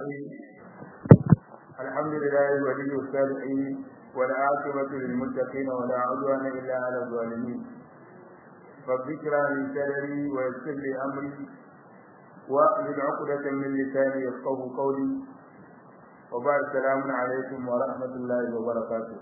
الرحيم الحمد لله ولي الصالحين والعاقبة للمتقين ولا عدوان إلا على الظالمين رب اشرح لي صدري ويسر لي أمري واحلل عقدة من لساني يفقه قولي وبعد السلام عليكم ورحمة الله وبركاته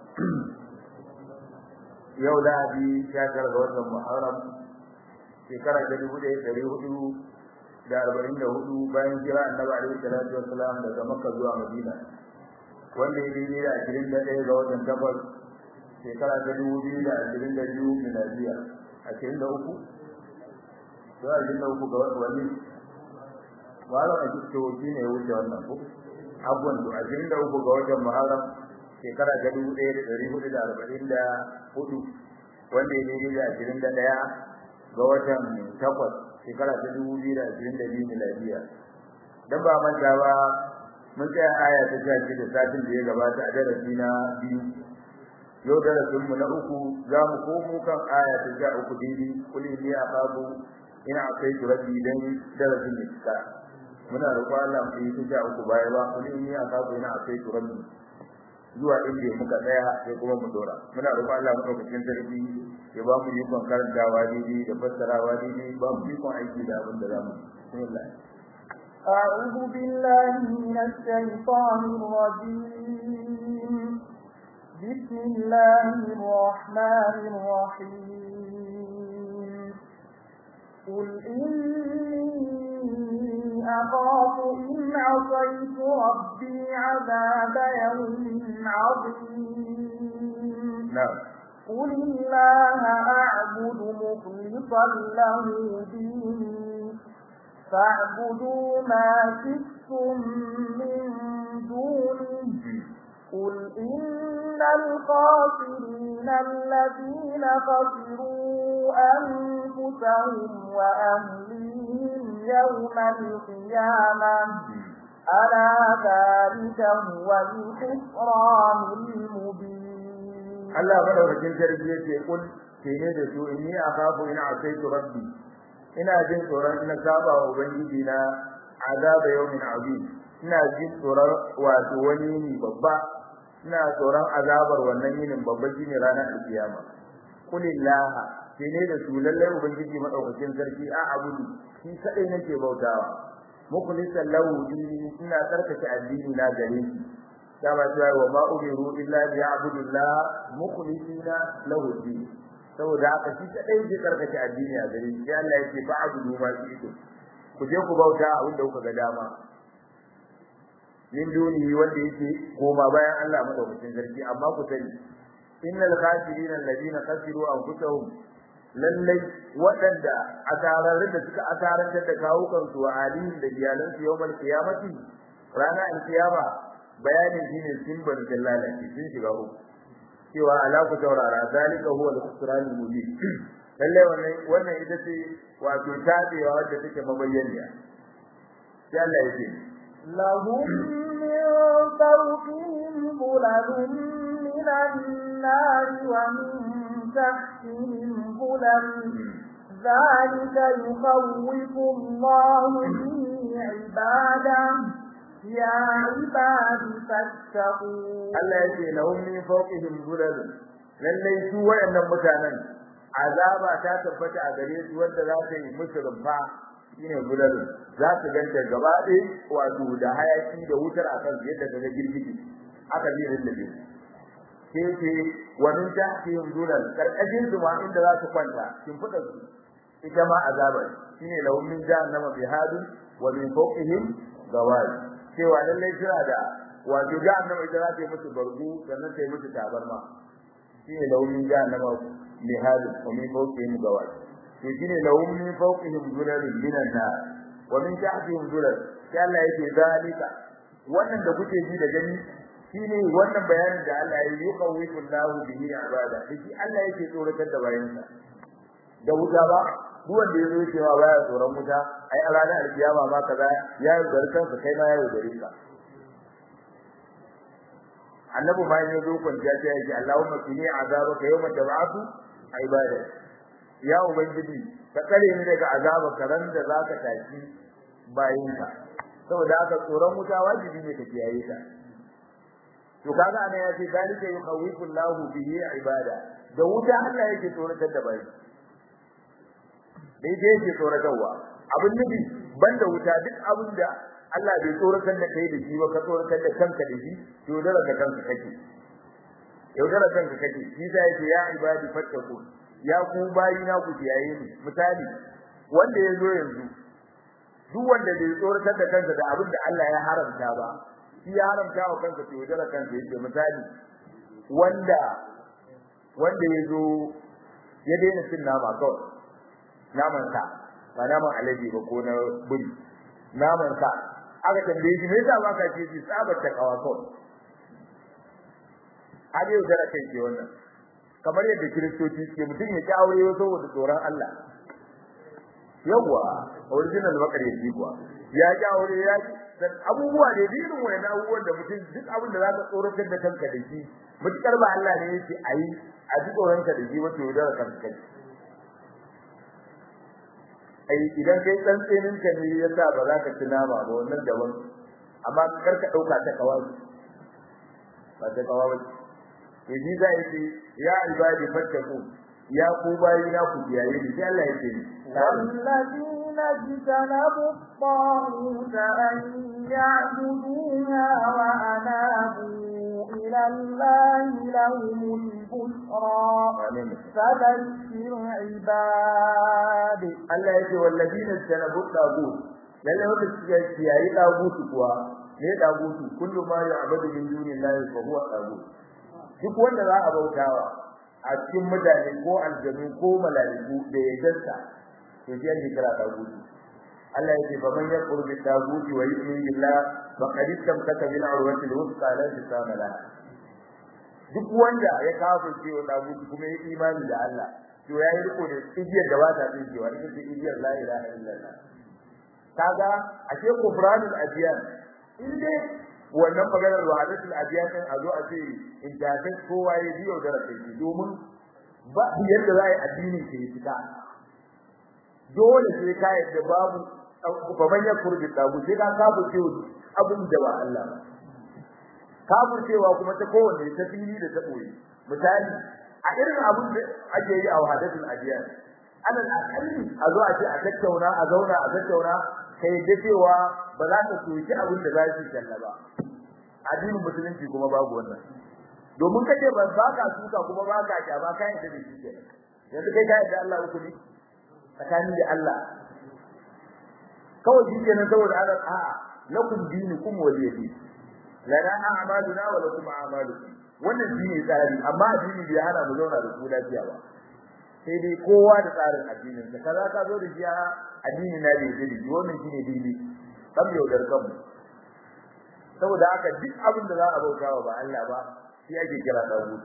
yau lahadi sha tara ga watan muharram shekara ta dubu ɗaya ɗari hudu da arba'in da hudu bayan kira annabi alaihi salatu wassalam daga makka zuwa madina wanda ya daidai da ashirin da ɗaya ga watan takwas shekara ta dubu biyu da ashirin da biyu miladiya ashirin da uku ko ashirin da uku ga wani wala a cikin shi ne ya wuce wannan ko abuwan to ashirin da uku ga watan muharram shekara ta dubu ɗaya da ɗari hudu da arba'in da hudu wanda ya daidai da ashirin da ɗaya ga watan takwas shekara ta dubu biyu da ashirin da biyu miladiya dan ba manta ba mun tsaya aya ta sha shida satin da ya gabata a darasi na biyu yau darasin mu na uku za mu komo kan aya ta sha uku daidai kul inni aqabu ina akai rabbi dan darasin ne ka muna roƙon Allah mu yi ta sha uku baya ba kul inni aqabu ina akai rabbi zuwa inda muka tsaya sai kuma mu dora muna roƙon Allah mu daukakin sarki ya ba mu ikon karantawa daidai da fassarawa daidai ba mu ikon aiki da abin da za mu bismillah أعوذ بالله من الشيطان الرجيم بسم الله الرحمن الرحيم قل إني أخاف إن عصيت ربي عذاب يوم عظيم نعم قل الله أعبد مخلصا له ديني فاعبدوا ما شئتم من دونه قل إن الخاسرين الذين خسروا أنفسهم وأهليهم يوم القيامة ألا ذلك هو الخسران المبين Allah madaukakin sarki yace kul ke ne da su inni akhafu in asaitu rabbi ina jin tsoron ina saba wa ubangiji na azaba yawmin azim ina jin tsoron wato wani ne babba ina tsoron azabar wannan yinin babba shine ranar alkiyama kulillah ke ne da su lalle ubangiji madaukakin sarki a abudu shi kadai nake bautawa mukhlisan lahu dini ina tsarkake addini na gare shi dama cewa wa ma umiru illa bi abdullah mukhlisina lahu din saboda haka shi kadai zai karkace addini a gare shi Allah yake fa abudu ma shi ku je ku bauta abin da kuka ga dama min duni wanda yake koma bayan Allah madaukakin sarki amma ku sani innal khasirina alladhina khasiru anfusahum lallai waɗanda asararin da suka asarantar da kawukan su wa alihin da iyalansu yawmal qiyamati rana alkiyama bayanin shine sun bar lalace sun shiga uku cewa ala ku taurara zalika huwa al-khusran al-mubin lalle wannan wannan ita ce wato tabewa wadda take mabayyaniya sai Allah yake lahum min fawqihim dhulalun min an-nar wa min tahtihim dhulal ذلك يخوف الله به عباده يا عباد فاتقون Allah yake lahum min fawqihim zulal lallai su wayannan mutanen azaba ta tabbata a gare su wanda za ta yi musu rumfa shine zulal za su ganta gaba ɗaya wato da hayaki da wutar akan yadda daga girgiji aka bi rinda sai ce wa min tahtihim zulal karkashin su ma inda za su kwanta kin fada su ita ma azaba shine lahum min jahannama bihadun wa min fawqihim gawari cewa lallai suna da wato jahannama ita za ta yi musu bargu sannan ta yi musu tabarma shi ne launin jahannama mai halin wa min fawqihim gawar to shi ne launin min fawqihim zulalun minan nar wa min tahtihim zulal sai Allah yake zalika wannan da kuke ji da gani shine wannan bayanin da Allah ya yi yuqawwifu Allahu bihi ibada shi Allah yake tsoratar da bayansa da wuta ba duk wanda ya zo cewa baya tsoron wuta ai a ranar alkiyama ma kaza ya yi garkan kai ma ya yi gare ka annabi ma ya zo kwanciya ta yake Allahumma qini azabaka yawma tab'atu ibada ya ubangiji ka kare ni daga azabaka ran da zaka tashi bayinka saboda haka tsoron wuta wajibi ne ka kiyaye ta to kaga ana yace dalika yukhawifu Allahu bihi ibada da wuta Allah yake tsoratar da bai dai dai yake tsoratarwa abin nufi banda wuta duk abin da Allah bai tsoratar da kai da shi ba ka tsoratar da kanka da shi to dole ka kanka kake yaudara kanka kake shi sai yake ya ibadi fattaku ya ku bayi na ku kiyaye ni misali wanda yazo yanzu duk wanda bai tsoratar da kansa da abin da Allah ya haramta ba shi ya haramta wa kansa to yaudara kansa yake misali wanda wanda yazo ya daina cin nama kawai naman sa ba naman alaji ba ko na buri naman sa aka tambaye shi me yasa baka ce shi tsabar ta kawa kawai har yau da kai ke wannan kamar yadda kiristoci suke mutum ya ki aure saboda tsoron Allah yawa original bakar yake kuwa ya ki aure ya ki dan abubuwa ne irin wayan abubuwan da mutum duk abin da zaka tsoratar da kanka da shi mutukar ba Allah ne yake ayi a ji tsoron ka da shi wato da kanka kai ai idan kai tsantsenin ka ne yasa ba za ka ci nama ba wannan daban amma kar ka dauka ta kawai ba ta kawai to shi za yi ya ibadi fattaku ya ku bayi na ku biyaye ni sai Allah yake ni والذين اجتنبوا الطاغوت أن يعبدوها وأنابوا إلى الله لهم البشرى فبشر عباد Allah yake wallazina tanabu tagut lalle wanda suke kiyaye tagutu kuwa ne tagutu kullu ma ya'budu min dunillahi fa huwa tagut duk wanda za a bautawa a cikin mutane ko aljanu ko mala'iku da ya danta to shi ake kira tagutu Allah yake fa man yaqulu bi taguti wa yu'minu billah faqad istamsaka bil urwati al-wuthqa la tisama laha duk wanda ya kafirce wa tagutu kuma ya imani da Allah to ya yi riko da igiyar da ba ta tsinkewa ita ce igiyar la ilaha illallah kaga ashe kufranul adiyan in dai wannan maganar wahadatul adiyan din a zo a ce in ta ta kowa ya biyo da rakai domin ba yadda za a yi addinin ke fita dole sai ka yadda babu ba manyan kurbi tabu sai ka kafu ce abin da ba Allah ba kafu cewa kuma ta kowanne ta fili da ta boye misali a irin abin da ake yi a wahadatul adiyan alal akalli a zo a ce a tattauna a zauna a tattauna kai da cewa ba za ka soki abin da za su kalla ba addinin musulunci kuma babu wannan domin kace ba ba ka suka kuma ba ka kyama kai da shi ke yanzu kai kai da Allah uku ne tsakani da Allah kawai shi kenan saboda Allah a'a lakum dinukum waliyadi lana a'maluna wa lakum a'malukum wannan shine tsari amma addini bai hana mu zauna da su lafiya ba sai dai kowa da tsarin addinin sa kaza ka zo da shi a addini na da yake da wannan shine dini kam yaudar kanmu saboda haka duk abin da za a bautawa ba Allah ba shi ake kira tagut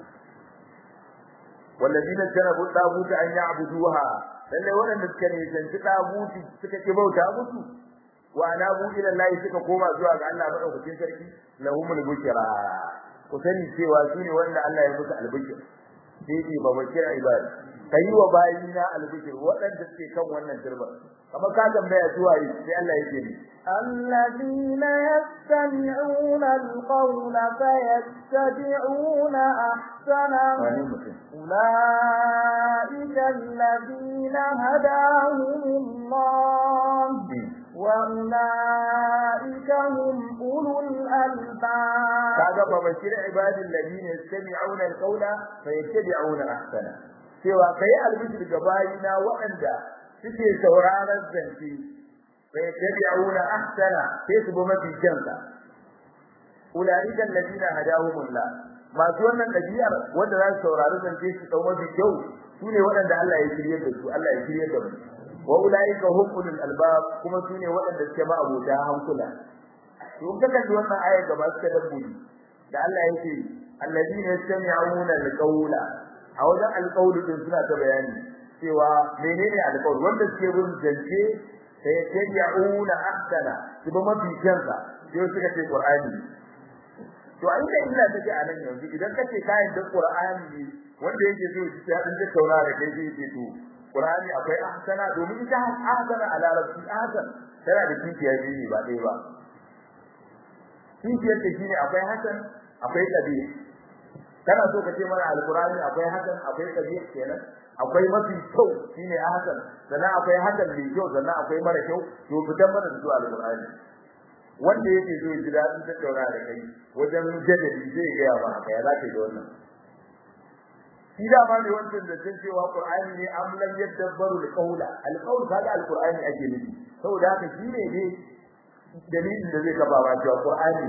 والذين جنبوا الطاغوت أن يعبدوها lalle waɗanda suka ne zanci taguti suka ki bauta musu wa anabu ila Allah suka koma zuwa ga Allah madaukakin sarki lahumul bushra ku sani cewa su ne wanda Allah ya musu albishir sai ce ba bakira ibad kai wa bayina albishir waɗanda suke kan wannan turba kamar ka tambaya zuwa yi sai Allah yake ni الذين يستمعون القول فيتبعون أحسنه أولئك الذين هداهم الله وأولئك هم أولو الألباب kaga fa bashir ibadil ladina yastami'una alqawla fayattabi'una ahsana cewa kai albishir ga bayina waɗanda suke sauraron zance fayattabi'una ahsana sai su bi mafi kyansa ulaika alladina hadahumullah masu wannan ɗabi'ar wanda za su saurari zance su dau mafi kyau su ne waɗanda Allah ya shirye da su Allah ya shirye da mu wa ulaika hum ulul albab kuma su ne waɗanda suke ma abota hankula to in ka kalli wannan ayar gaba suka dabbobi da Allah yake alladina yastami'una alqawla a wajen alqawli din suna ta bayani cewa menene alqawl wanda suke bin zance sai tabi'una ahsana su ba mafi kyansa sai suka ce qur'ani to ai da illa take a nan yanzu idan kace kayan da qur'ani wanda yake so shi ya dan tattauna da kai sai ce to qur'ani akwai ahsana domin ita ahsana a larabci ahsan tana da kiyaye ne ba dai ba kishiyar ta shine akwai hasan akwai kabir kana so ka ce mana alqur'ani akwai hasan akwai kabir kenan akwai mafi kyau shine hasan sannan akwai hasan mai kyau sannan akwai mara kyau to fitan mana da su alqur'ani wanda yake so ya ji dadin tattauna da kai wajen jadali zai ga ba haka ya zaka da wannan shi da ba ne wancan da san cewa qur'ani ne am lam yadabbaru alqawla alqawl kaga alqur'ani ake nufi saboda haka shi ne ne dalilin da zai kafa ba cewa qur'ani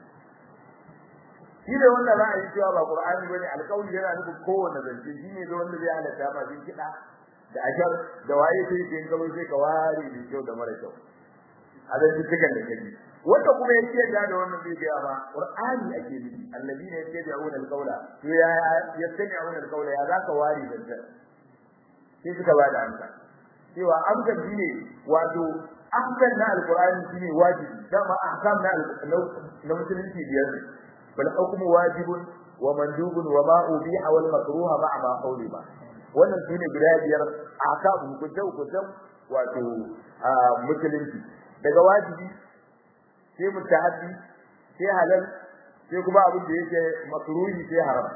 shi da wanda za a yi cewa ba qur'ani bane alqawl yana nufin kowanne zance shi ne da wanda zai halatta ma bin kida da ashar da waye sai kin gaba sai ka ware da kyau da mara kyau a da cikin da kaji wanda kuma yake da da wannan zai ga ba qur'ani ake nufi alladina yattabi'una alqawla to ya yattabi'una alqawla ya zaka ware da sai suka ba da amsa cewa amsa shine wato ahkam na alqur'ani shine wajibi dama ahkam na na musulunci biyar ne bal hukmu wajibun wa mandubun wa ma ubiha wal makruha ma'a ma qawliba wannan shine guda biyar ahkam hukunta hukunta wato musulunci daga wajibi sai mutahabbi sai halal sai kuma abin da yake makruhi sai haram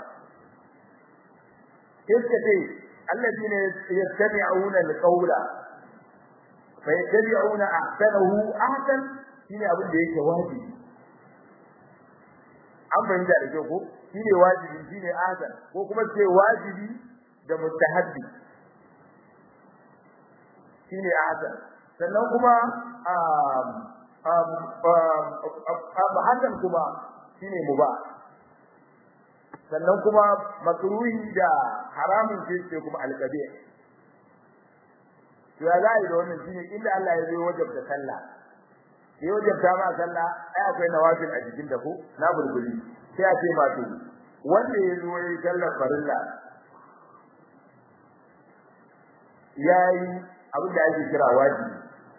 sai suka ce الذين يتبعون القول فيتبعون احسنه احسن shine abin da yake wajibi an fahimta da kyau ko shine wajibi shine ahsan ko kuma ce wajibi da mustahabbi shine ahsan sannan kuma um um hasan kuma shine mubah sannan kuma makruhi da haramun ce ce kuma alqabi to ya zai da wannan shine inda Allah ya zo wajabta sallah ya wajabta ma sallah ai akwai nawafil a jikin da ko na bulbuli sai a ce ma to wanda ya zo yayin sallar farilla yayi abin da ake kira wajibi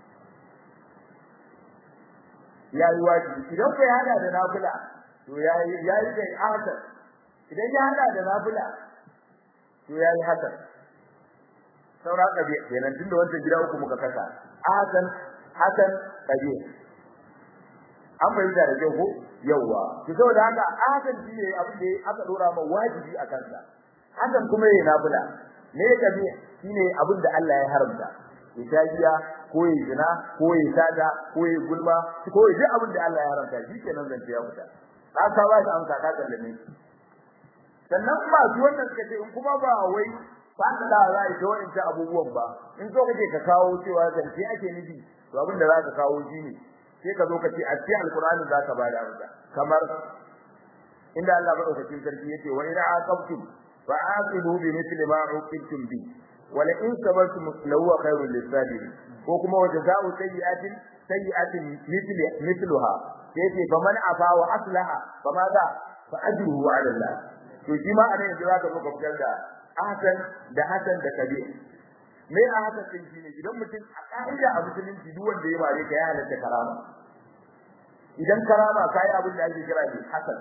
yayi wajibi idan kai hada da nafila to yayi yayi kai ahsan idan ya hada da nafila to yayi hasan saura kabi kenan tunda wancan gida uku muka kasa hasan hasan kabi an bayyana da kyau ko yawa to saboda haka hasan shine abin da aka dora ma wajibi a kansa hasan kuma yayi nafila ne kabi shine abin da Allah ya haramta itajiya ko yi zina ko yi sada ko yi gulma ko yi duk abin da Allah ya haramta shikenan zance ya fita ka ka ba shi amsa ka kallame shi sannan kuma su wannan suka ce in kuma ba wai fada da za a yi ta abubuwan ba in so kake ka kawo cewa zance ake nufi to abin da za ka kawo shi ne sai ka zo ka ce a cikin alkur'ani za ka bada amsa kamar inda Allah madaukakin sarki yace wa ina aqabtum fa aqibu bi mithli ma uqibtum bi wa la in sabartum lahu khairul lisabirin ko kuma wa jazaa'u sayyi'atin sayyi'atin mithli mithluha yace faman afa wa aslaha fama za fa ajruhu 'ala Allah to shi ma anan yanzu zaka zo ka fitar da ahsan da hasan da kabir me a haka sai shine idan mutum a ka'ida a musulunci duk wanda ya bare ka ya halatta karama idan karama kai abin da ake kira ne hasan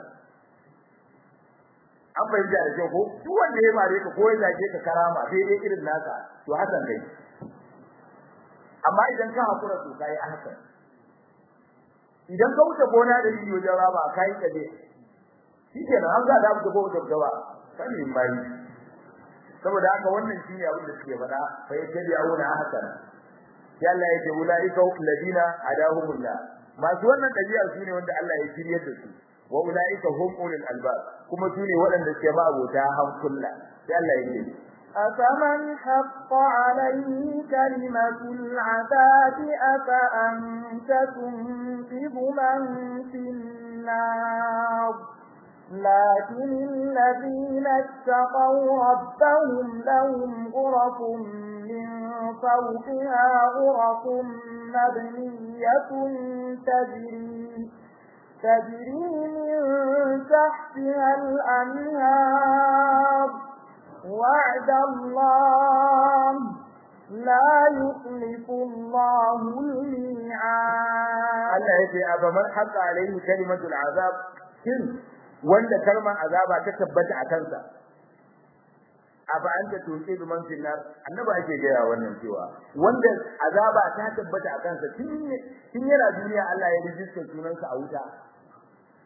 an bayyana da kyau ko duk wanda ya bare ka ko ya zage ka karama daidai irin naka to hasan kai amma idan ka hakura to kai hasan idan ka wuce gona da bidiyo da raba kai kaje shikenan an ga da abu da ko da gawa kan yin bayi saboda haka wannan shine abin da suke faɗa fa yajabi auna hasan ya Allah ya ce ulaika alladina adahumullah masu wannan dabi'a sune wanda Allah ya shiryar da su wa ulaika hum ulul albab kuma sune waɗanda suke ba abota hankulla sai Allah ya ce أفمن حق عليه كلمة العذاب أفأنت تنقذ من في النار لكن الذين اتقوا ربهم لهم غرف من فوقها غرف مبنية تجري تجري من تحتها الأنهار وعد الله لا يخلف الله الميعاد Allah ya ce abaman haqa alaihi kalimatul azab kin wanda kalmar azaba ta tabbata a kansa aba anta tuqi bi man fil nar annabi ake gaya wannan cewa wanda azaba ta tabbata a kansa tun tun yana duniya Allah ya rijista sunansa a wuta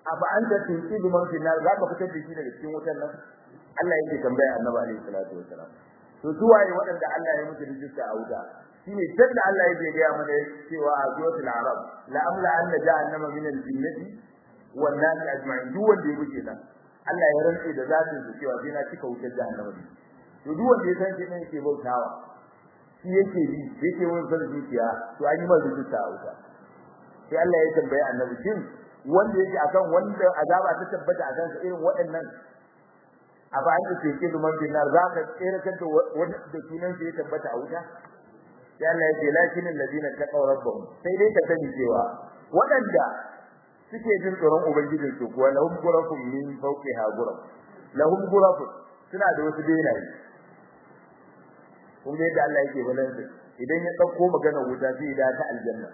aba anta tunqidu man fi nar zaka fitar da shi daga cikin wutar nan Allah yake tambaya annabi alaihi salatu wasalam to su waye waɗanda Allah ya musu rijista a wuta shine tunda Allah ya gaya mana cewa a suratul arab la amla anna jahannama min al-jinnati wan nas ajma'in duk wanda ya buke nan Allah ya rantse da zatin su cewa sai na cika wutar jahannama ne to duk wanda ya san shi ne yake bautawa shi yake bi yake wani san zuciya to an yi masa rijista a wuta sai Allah ya tambaye annabi shin wanda yake akan wanda azaba ta tabbata akan sa irin waɗannan a ba an ce ke duman binar za ka tsere kan da wanda da sunan sa ya tabbata a wuta sai Allah ya ce lakin alladina taqaw rabbahum sai dai ka sani cewa waɗanda suke jin tsoron ubangijin su kuwa lahum ghurafun min fawqiha ghuraf lahum ghurafun suna da wasu benaye kun ga yadda Allah yake balansa idan ya dauko magana wuta sai ya ta aljanna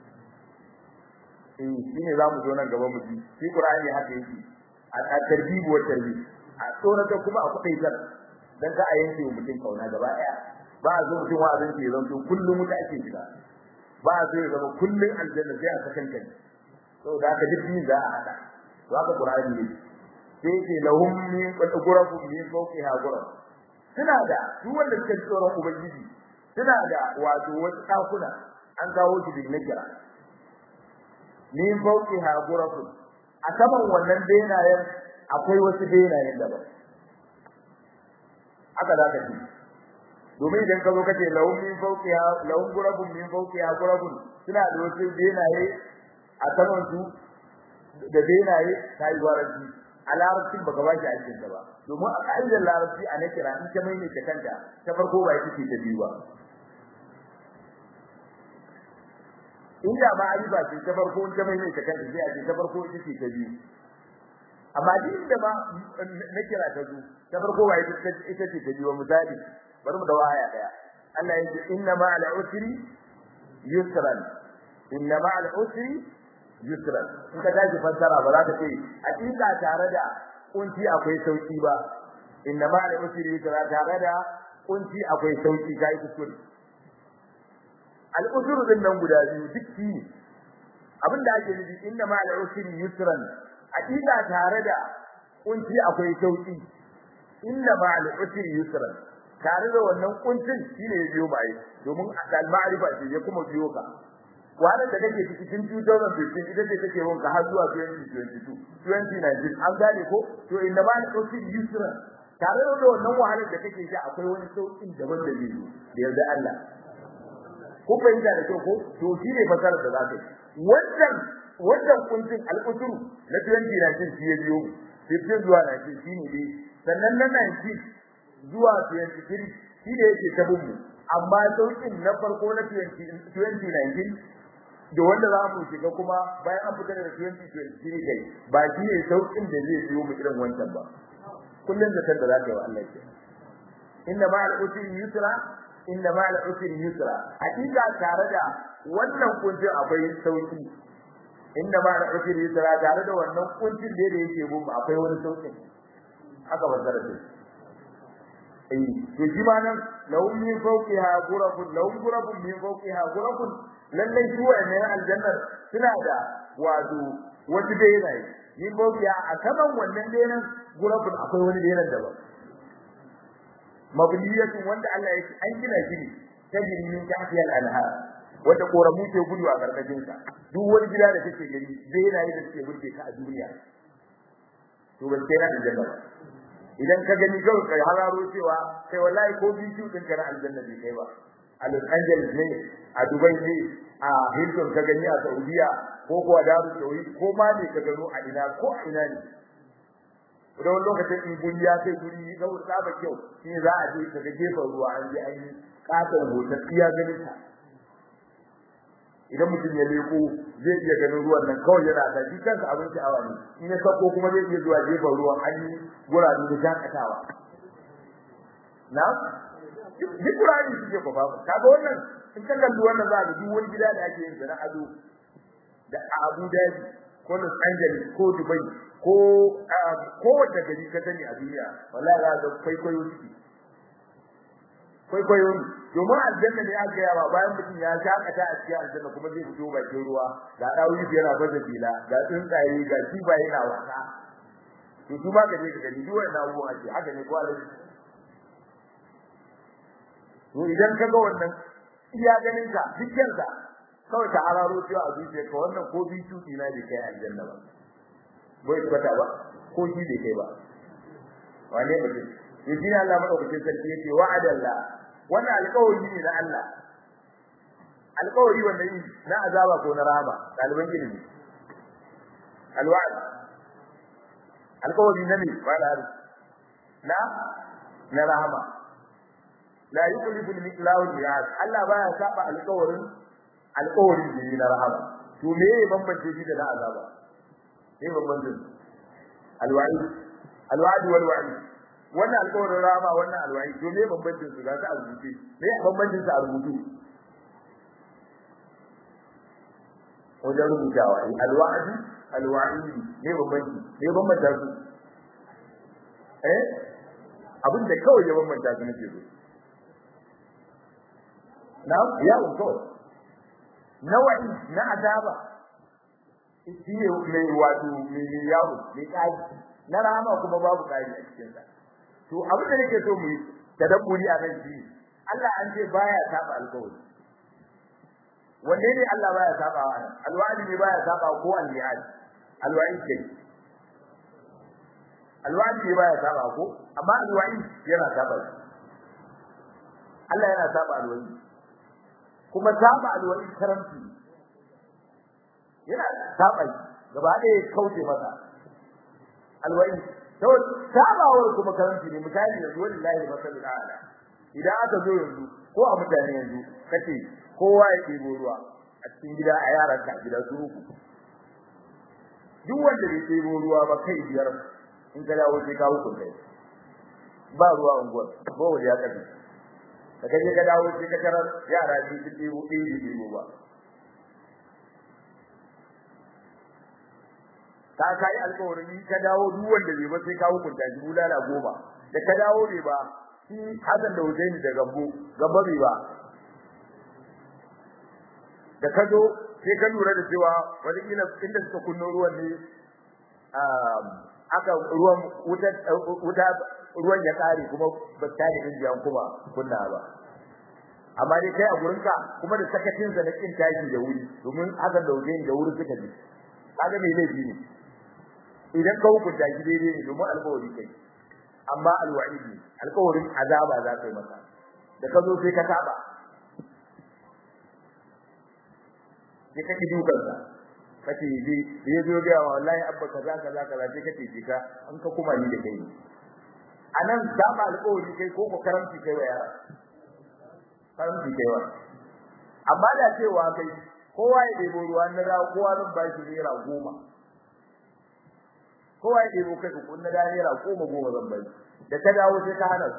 eh shine zamu zo nan gaba mu ji shi qur'ani haka yake a tarbibu wa tarbib a tsorata kuma a kudai zan dan ka a yanke mutum kauna gaba daya ba a zo mutum wa'azin ke zan to kullum wuta ake shiga ba a zo ya zama kullum aljanna sai a sakan kai to da ka duk za a hada to haka qur'ani ne sai ce lahum min qurafun min fawqiha quraf suna da duk wanda suka tsoron ubangiji suna da wato wasu dakuna an kawo shi bin nakira min fawqiha ghurafun a saman wannan benayen akwai wasu benayen daban haka za ka ci domin idan ka zo ka ce lahum min fawqiha lahum ghurafun min fawqiha ghurafun suna da wasu benaye a saman su da benaye ta yi gwaranci a larabcin baka ba shi aikin ba domin a ka'idar larabci a na kira in ta mai ne ta kanta ta farko ba ita ce ta biyu ba inda ba a yi ba ce ta farko ta mai ne ta kanta sai a ce ta farko ita ce ta biyu amma duk da ba na kira ta zo ta farko ba ita ce ta biyu misali bari mu da waya daya Allah ya ce inna ma'al usri yusran inna ma'al usri yusran in ka tashi fassara ba za ka ce hakika tare da kunci akwai sauki ba inna ma da usri yusra tare da kunci akwai sauki kai kuskure al usru din nan guda biyu duk shi abin da ake nufi inna ma da usri yusran hakika tare da kunci akwai sauki inna ma da usri yusran tare da wannan kuncin shine ya biyo bai domin al ma'rifa ce ya kuma biyo ka wannan da kake cikin 2015 ita ce take wanka har zuwa 2022 2019 an gane ko to inda ba ni kauci yusra tare da wannan wahalar da kake ji akwai wani saukin daban da zai da yarda Allah ko fahimta da kyau ko to shi ne fasarar da zaka yi wannan wannan kuncin al'usuru na 2019 shi ya biyo 15 zuwa 19 shi ne dai sannan na 19 zuwa 23 shi ne yake tabin mu amma saukin na farko na 2019 da wanda za mu shiga kuma bayan an fita daga 2023 kai ba shi ne saukin da zai biyo mu irin wancan ba kullun da kan da za ka yi wa Allah ke inna ma'al usri yusra inna ma'al usri yusra hakika tare da wannan kuncin akwai sauki inna ma'al usri yusra tare da wannan kuncin da yake mu akwai wani sauki haka bazara ce eh to shi ma nan lahum min fawqiha ghurafun lahum ghurafun min fawqiha ghurafun lallai su wayannan aljannar suna da wato wata benaye min fawqiha a saman wannan benan ghurafun akwai wani benan daban mabniyatun wanda Allah ya an gina shi ne tajri min tahtiha al-anhar wanda koramu ke gudu a karkashin sa duk wani gida da kake gani benaye da suke burge ka a duniya to ban kai na aljanna ba idan ka gani kawai kai hararo cewa kai wallahi ko biyu din kana aljanna bai kai ba a Los Angeles ne a Dubai ne a Hilton ka gani a Saudiya ko kuwa Daru Saudi ko ma ne ka gano a ina ko a ina ne da wani lokacin in guri ya kai guri ga saba kyau shi za a je ka ga gefen ruwa an je an yi katon hoton iya ganin ta idan mutum ya leko zai iya ganin ruwan nan kawai yana da shi kansa abin sha'awa ne in ya sako kuma zai iya zuwa gefen ruwan an yi gurabe da shakatawa na duk gurabe suke kwafa kaga wannan in ka kalli wannan za ka duk wani gida da ake yin na ado da Abu Dhabi ko Los Angeles ko Dubai ko ko wanda gari ka sani a duniya wallahi za ka kwaikwayo suke kwaikwayo to domin aljanna ne aka yawa bayan mutum ya shakata a cikin aljanna kuma zai fito bakin ruwa ga dawoyi yana baza fila ga tsuntsaye ga kibaye na wasa to su ma ka je ka gani duk wannan abubuwan ake haka ne ko alaji to idan ka ga wannan iya ganin ka dukkan ka kawai ka hararo cewa a zuciya ka wannan ko bi tuki na bai kai aljanna ba bai kwata ba ko shi bai kai ba wane mutum yaji ne Allah madaukakin sarki yake wa'adalla wannan alƙawari ne na Allah alƙawari wannan yi na azaba ko na rahama ɗaliban ilimi alwa'd alƙawari na ne ba da na na rahama la yukhlifu al-miqlahu al-mi'ad Allah baya saba alƙawarin alƙawarin da na rahama to me ya bambance shi da na azaba me bambance alwa'id alwa'd wal wa'id wannan alƙawarin rahama wannan alwa'id to me bambancin su ga ta azuci me bambancin su a rubutu wajen rubutawa alwa'd alwa'id me bambanci me bambanta su eh abin da kawai ya bambanta su nake so na ya uto nawa'i na azaba shi ne mai wato mai yawo mai kai na rama kuma babu kai a cikin sa to abin da nake so mu yi tadabburi a kan shi Allah an ce baya saba alƙawari wanne ne Allah baya saba wa alwa'di ne baya saba ko al-mi'ad alwa'id ke alwa'di ne baya saba ko amma alwa'id yana saba Allah yana saba alwa'id kuma saba alwa'id karamci yana saba gaba ɗaya kauce masa alwa'id to sabawar kuma karanci ne misali yanzu wallahi masalul ala idan aka zo yanzu ko a mutane yanzu kace kowa ya ɗebo ruwa a cikin gida a yaran ka gida su uku duk wanda bai ɗebo ruwa ba kai biyar in ka dawo sai ka hukunta ba ruwa unguwar ba wanda ya kafi ka kaje ka dawo sai ka tarar yara biyu su ɗebo ɗaya da ɗebo ba ka kai alƙawarin ka dawo duk wanda bai ba sai ka hukunta shi bulala goma da ka dawo bai ba shi Hassan da Husaini da Gambo Gambo bai ba da ka zo sai ka lura da cewa wani kila inda suka kunno ruwan ne aka ruwan wuta wuta ruwan ya kare kuma ba ta da injiyan kuma kunna ba amma dai kai a gurinka kuma da sakacin sa na kin tashi da wuri domin Hassan da Husaini da wuri suka ji kaga me laifi ne idan ka hukunta shi daidai ne domin alƙawari kai amma alwa'id ne alƙawarin azaba za ka yi masa da ka zo sai ka saba sai ka ki dukan sa kace yi ya zo ga wallahi abba kaza kaza kaza sai kace ji ka an ka kuma ni da kai anan saba alƙawari kai ko ko karamci kai wa yara karamci kai wa amma da cewa kai kowa ya debo ruwa na dawo kowa zan ba shi naira goma kowa ya debo kai ku na dawo naira goma goma zan bai da ka dawo sai ka hana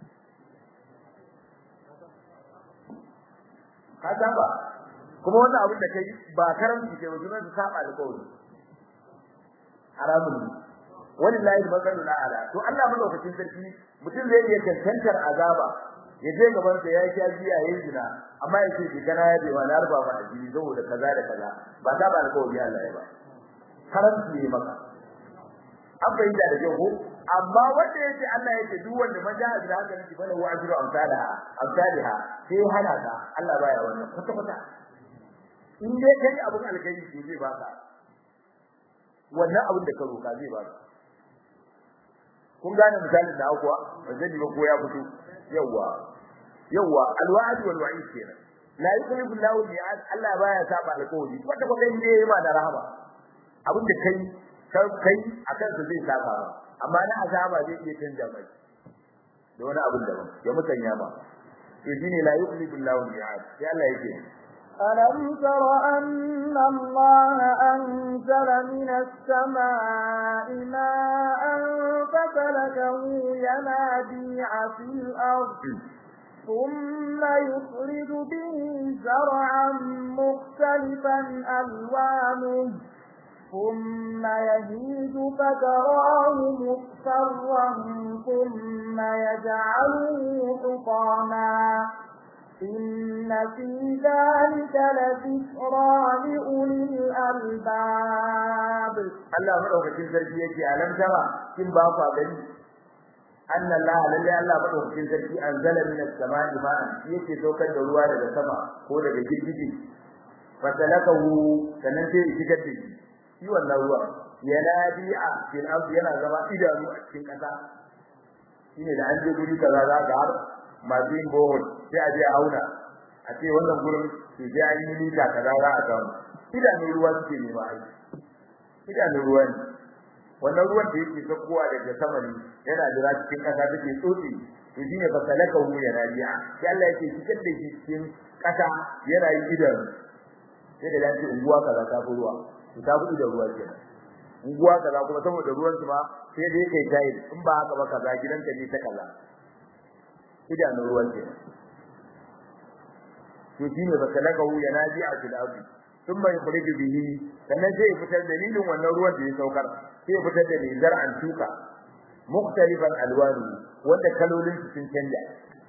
ka saba kuma wannan abin da kai ba karamci kai ba sunan saba alƙawari haramun ne wallahi masalul a'la to Allah madaukakin sarki mutum zai iya tantantar azaba ya je gaban sa ya sha biya yayin zina amma yace ki kana ya bai wani arba ba addini saboda kaza da kaza ba ta ba alƙawari Allah ya ba karanci ne maka an bayyana da jago amma wanda yace Allah yace duk wanda man ja'a bil hasanati fa lahu ajru amsalha amsalha sai hana ka Allah baya wannan kwata kwata in dai kai abun alkhairi to zai baka wannan abun da ka roka zai baka kun gane misalin da akuwa zai ba ko ya fito yawa yawa alwa'd wal wa'id kenan la yukhlifu Allahu al-mi'ad Allah baya saba alƙawari wanda ko kai ne ma da rahama abin da kai kai akan su zai saba amma na azaba zai iya canja mai da wani abin da ya musanya ba to shine la yukhlifu Allahu al-mi'ad sai Allah yake ألم تر أن الله أنزل من السماء ماء فسلكه ينابيع في الأرض ثم يخرج به زرعا مختلفا ألوانه ثم يهيج فتراه مصفرا ثم يجعله حطاما إن في ذلك لذكرى لأولي الألباب Allah madaukakin sarki yake alam tara kin ba ku gani anna Allah lalle Allah madaukakin sarki anzala minas sama'i ma'an yake saukar da ruwa daga sama ko daga girgije fatalakahu sanan sai ya shigar da shi shi wannan ruwa yanadi'a fil ardi yana zama idanu a cikin kasa shine da an je guri kaza za ga har masu yin bohol sai a je a auna a ce wannan gurin su je an yi lita kaza za a samu idanun ruwa suke nema aiki idanun ruwa ne wannan ruwan da yake zakkowa daga sama ne yana jira cikin kasa take tsotsi to shine fa salaka hu ya rabi'a sai Allah yake cikin da shi cikin kasa yana yi idan sai da lafi unguwa kaza ta fi ruwa to ta fi da ruwa kenan unguwa kaza kuma saboda ruwan su ma sai dai kai tayi in ba haka ba kaza gidanka ne ta kaza idanun ruwan kenan to shine fa salaka hu ya rabi'a fil ardi ثم يخرج به sannan sai fitar dalilin wannan ruwan da ya saukar sai fitar da mai zar'an tuka mukhtalifan alwanu wanda kalolin su sun canja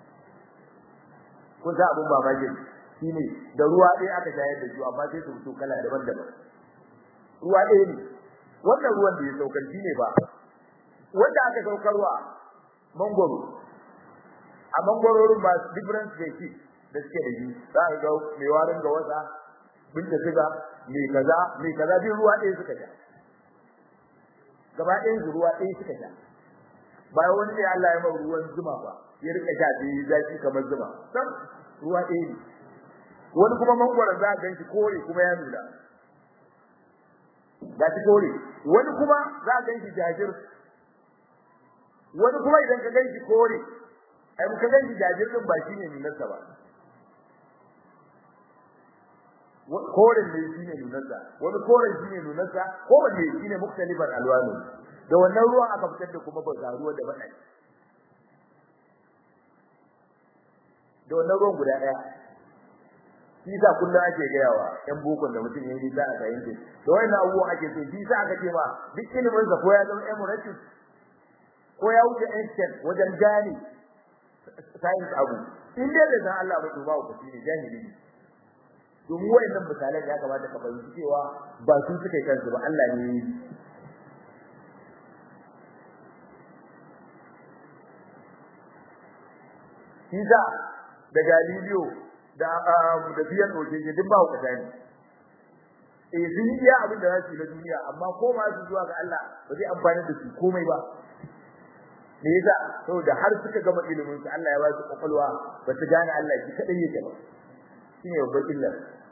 kun sa abun mamaki shine da ruwa ɗaya aka shayar da su amma sai su fito kala daban-daban ruwa ɗaya ne wannan ruwan da ya saukar shine ba wanda aka saukarwa mangoro a mangororin ba different species da suke da shi za ka ga mai warin ga wasa binta siga mai kaza mai kaza bin ruwa ɗaya suka sha gaba ɗayan su ruwa ɗaya suka sha bayan wani ne Allah ya mai ruwan zuma ba ya rika sha da zaki kamar zuma san ruwa ɗaya ne wani kuma mangwaron za a gan shi kore kuma ya nuna ga shi kore wani kuma za a gan shi jajir wani kuma idan ka gan shi kore ai ka gan shi jajir din ba shine nunarsa ba koren ne shine nunarsa wani koren shine nunarsa kowanne shine muktalifan alwanu da wannan ruwan aka fitar da kuma ba ruwa da bada da wannan ruwan guda daya shi sa kullum ake gayawa yan bokon da mutum yayi za a fahimce to wannan abubuwan ake so shi sa aka ce ma duk ilimin sa ko ya zama emirates ko ya wuce ancient wajen gane science abu in dai da san Allah ba to ba ku ne jahili ne domin wayannan misalan ya kamata ka fahimci cewa ba su suka yi kansu ba Allah ne yi Kiza da Galileo da da biyan ojeje duk ba ku ne eh sun yi abin da za su yi na duniya amma ko ma su zuwa ga Allah ba zai amfani da su komai ba me yasa saboda har suka gama ilimin su Allah ya ba su kwakwalwa ba su gane Allah shi kadai yake ba shine babban illar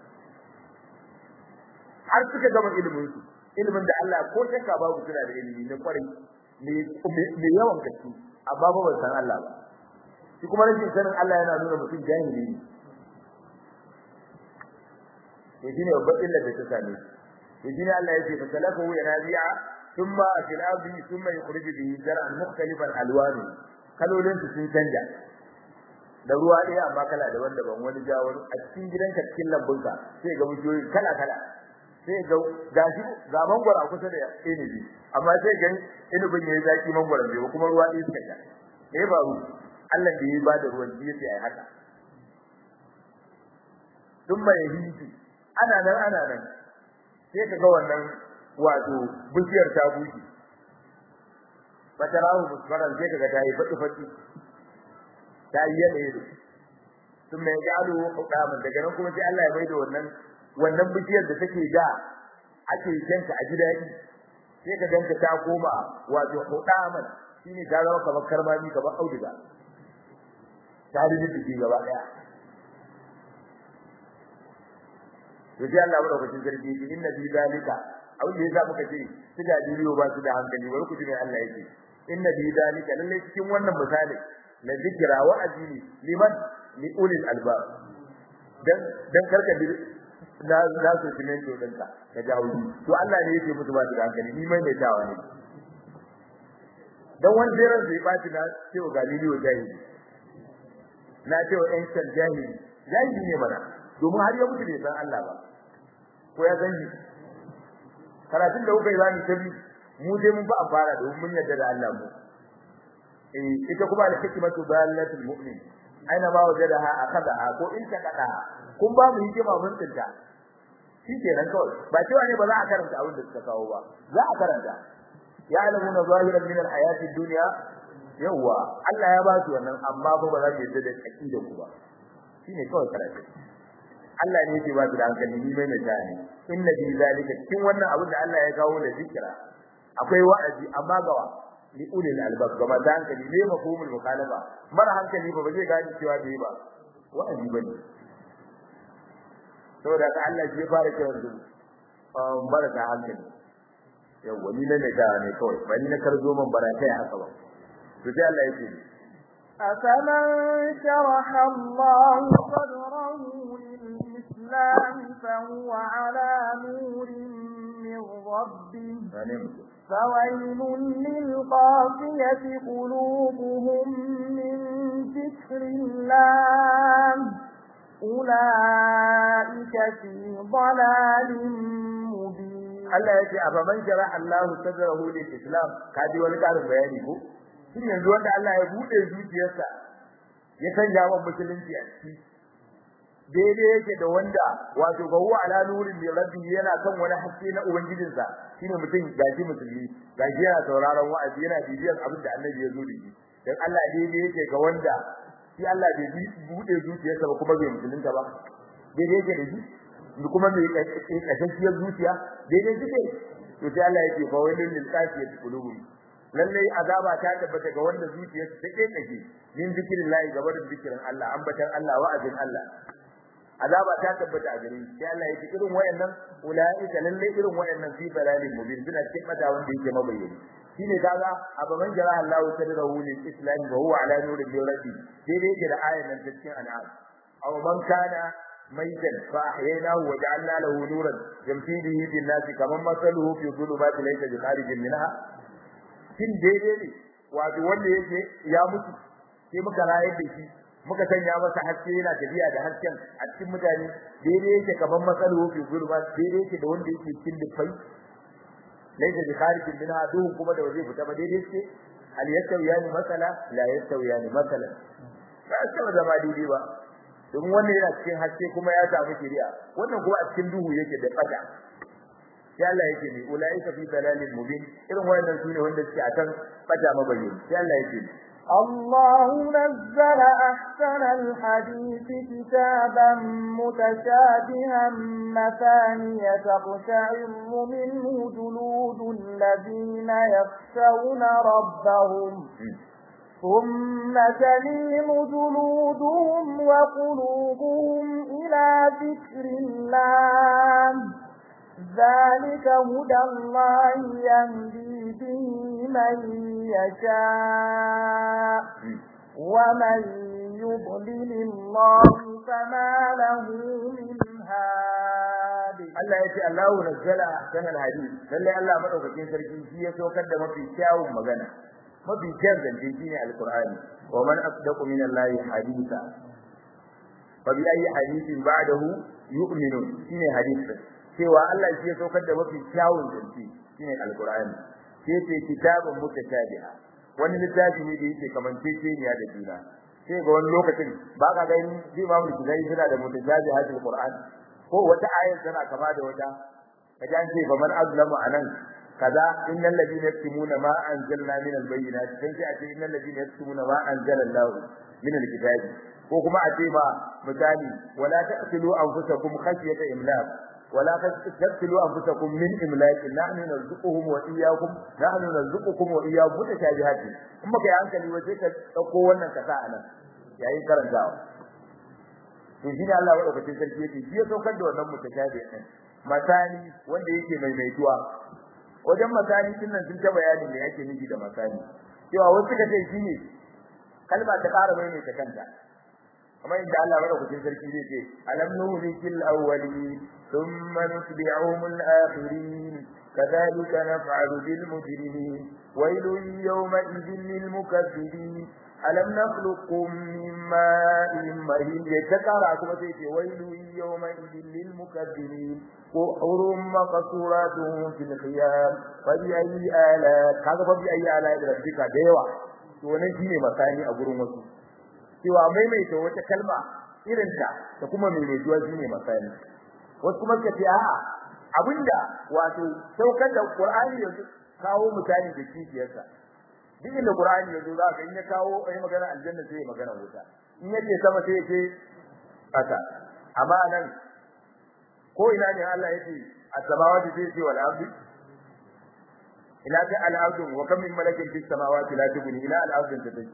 har suka gama ilimin su ilimin da Allah ko shakka babu suna da ilimi na kwarai me yawan gaske amma ba ban san Allah ba shi kuma rashin sanin Allah yana nuna mutum jahili ne to shine babban illar da ta same shi to shine Allah ya ce fa salafu yanabi'a thumma fil ardi thumma yukhriju bihi zar'an mukhtalifan alwanu kalolin su sun canja da ruwa ɗaya amma kala daban-daban wani ja wani a cikin gidanka cikin lambunka sai ga bishiyoyi kala-kala sai ga gashi ga mangwara kusa da inibi amma sai ga inibin yayi zaki mangwaran bai kuma ruwa ɗaya suka sha me ya faru Allah da ya bada ruwan shi yace ai haka duk mai hinji ana nan ana nan sai ka ga wannan wato bishiyar ta bushe fatarahu musfaran sai ka ga ta yi fati fati ta yi yanayi sun mai gado hukaman daga nan kuma sai Allah ya bai da wannan wannan bishiyar da take da ake yanka a gidaji sai ka ganta ta koma wato hukaman shine ta zama kamar karmami kamar auduga ta rubuta shi gaba daya to sai Allah madaukakin sarki yake inna fi zalika abin da yasa muka ce su da duniyo ba su da hankali bari ku ji mai Allah yake inna fi zalika lalle cikin wannan misali la zikra wa ajili liman li ulil albab dan dan karka na na su kimen to danka ka jawo to Allah ne yake musu ba su da hankali ni mai mai tawa ne dan wani ran zai baci na cewa galileo jahili na cewa ancient jahili jahili ne mana domin har ya mutu bai san Allah ba ko ya san shi karatun da kuka yi bani tabi mu dai mun ba a fara domin mun yarda da Allah mu eh ita kuma da hikmatu dalatul mu'min aina ma wajadaha akada ko in ta kada kun ba mu hikima mun tsinta shikenan kawai ba cewa ne ba za a karanta abin da suka kawo ba za a karanta ya alamuna zahiran min alhayati dunya yawa Allah ya ba su wannan amma ba ba za su yadda da aqida ku ba shine kawai karatu Allah ne yake ba su da hankali ni mai mutane inna bi zalika cikin wannan abin da Allah ya kawo da zikira akwai wa'azi amma gawa li ulil albab ga maza hankali ne mafhumul mukhalafa mara hankali ba ba zai gani cewa bai ba wa'azi bane saboda ka Allah shi ya fara cewa su mara ta hankali yawa ni ne da ne kawai ba ni na karzo man barakai haka ba to sai Allah ya ce أفمن شرح الله صدره للإسلام فهو على نور من ربه فويل للقاسية قلوبهم من ذكر الله أولئك في ضلال مبين Allah ya ce a faman shara Allah sadrahu lil Islam kaji wani karin bayani ko shin yanzu wanda Allah ya bude zuciyarsa ya sanya wa musulunci a ciki daidai yake da wanda wato ga huwa ala nurin min rabbi yana kan wani haske na ubangijinsa shine mutum gaji musulmi gaji yana sauraron wa'azi yana bibiyar abin da Annabi ya zo da shi dan Allah daidai yake ga wanda shi Allah bai bude zuciyarsa ba kuma bai musulunta ba daidai yake da shi da kuma mai kashashiyar zuciya daidai suke to sai Allah yake fa wailul lil qasiyati qulubuhum lalle azaba ta tabbata ga wanda zuciyarsa ta kekake yin zikrillahi gaba da zikirin Allah ambatan Allah wa'azin Allah azaba ta tabbata a gare shi sai Allah yake irin wayannan ulaika lalle irin wayannan fi balalin mubin suna cikin mata wanda yake mabayyani shine kaga abaman jara Allah sadrahu lil islam wa huwa ala nurin min rabbi daidai yake da ayan nan cikin an'am aw man kana ميتا فأحييناه وجعلنا له نورا يمشي به في الناس كمن مثله في الظلمات ليس بخارج منها shin daidai ne wato wanda yake ya mutu sai muka rayar da shi muka sanya masa haske yana tafiya da hasken a cikin mutane daidai yake kaman masalu fi zulma daidai yake da wanda yake cikin dufai laysa bi kharijin minha duhu kuma da waje fita ba daidai yake hal yastawiyani masala la yastawiyani masala ba sai da ba daidai ba domin wannan yana cikin haske kuma ya samu shari'a wannan kuma a cikin duhu yake da fata sai Allah yake ne ulaika fi dalalin mubin irin wannan sune wanda suke akan fata mabayyin sai Allah yake ne الله نزل أحسن الحديث كتابا متشابها مثانية تقشعر منه جلود الذين يخشون ربهم ثم تلين جلودهم وقلوبهم إلى ذكر الله ذلك هدى الله يهدي به من يشاء ومن يضلل الله فما له من هاد Allah ya ce Allahu nazzala ahsanal hadith lalle Allah madaukakin sarki shi ya saukar da mafi kyawun magana mafi kyan zance shine alqur'ani wa man asdaqu min allahi haditha fa bi ayi hadithin ba'dahu yu'minun shine hadith cewa Allah shi ya saukar da mafi kyawun zance shine alqur'ani sai ce kitabun mutashabiha wani littafi ne da yake kamanceceniya da juna sai ga wani lokacin ba ka gani zai ba mu shiga suna da mutashabihatul qur'an ko wata ayar tana kama da wata kaje an ce fa man azlamu anan kaza innal ladina yaktumuna ma anzalna min albayyinati sai a ce innal ladina yaktumuna ma anzala Allah min alkitabi ko kuma a ce ba misali wala taqtulu anfusakum khashyata imlaq wala taqtulu anfusakum min imlaq nahnu narzuquhum wa iyyakum nahnu narzuqukum wa iyyakum mutashabihati in baka yi hankali waje ka dauko wannan kasa anan yayin karantawa to shi ne Allah wa ɗaukacin sarki yake shi ya saukar da wannan mutashabihin masani wanda yake maimaituwa wajen masani din nan sun ta bayani me yake nufi da masani cewa wasu suka ce shine kalma ta ƙara mai ta kanta kamar inda Allah madaukakin sarki zai ce alam nuhlikil awwalin thumma nutbi'uhum al-akhirin kadhalika naf'alu bil mujrimin waylun yawma idhin lil mukaththibin alam nakhluqukum min ma'in mahin yatakara kuma sai ce waylun yawma idhin lil mukaththibin وحرم مقصورات في الخيام فبأي آلاء kaga fa bi ayi ala da rabbika da yawa to wannan shine masani a gurin wasu cewa maimaita wata kalma irin ta da kuma maimaituwa shine masani wasu kuma suka ce a'a abinda wato saukar da Qur'ani yanzu kawo mutane da kifiyarsa duk inda Qur'ani yanzu za ka in ya kawo ai magana aljanna sai magana wuta in yace sama sai yace kasa amma nan ko ina ne Allah yake as-samawati sai ce wal ardi ila ta al-ardi wa kam min malakin fis samawati la tughni ila al-ardi tadai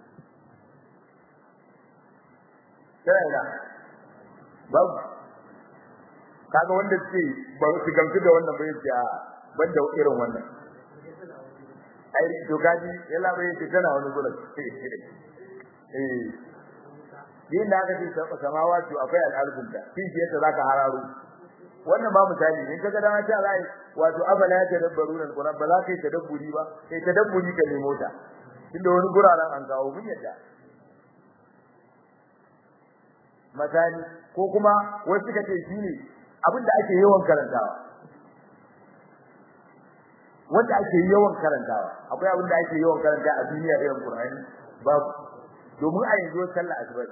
sai ina babu kaga wanda ce ba su gamsu da wannan bai ce banda irin wannan ai to gaji yalla bai ce tana wani gurin eh din da aka ce samawa to akwai al'arzin da kin ce ta zaka hararo wannan ba misali in kaga dan ta rai wato abala ya tadabbaru nan Qur'an ba za ka yi tadabburi ba sai tadabburi ka ne mota inda wani guraren an kawo mun yadda misali ko kuma wasu suka ce shine abin da ake yawan karantawa wanda ake yawan karantawa akwai abin da ake yawan karanta a duniya irin Qur'ani babu domin a yanzu sallah asuba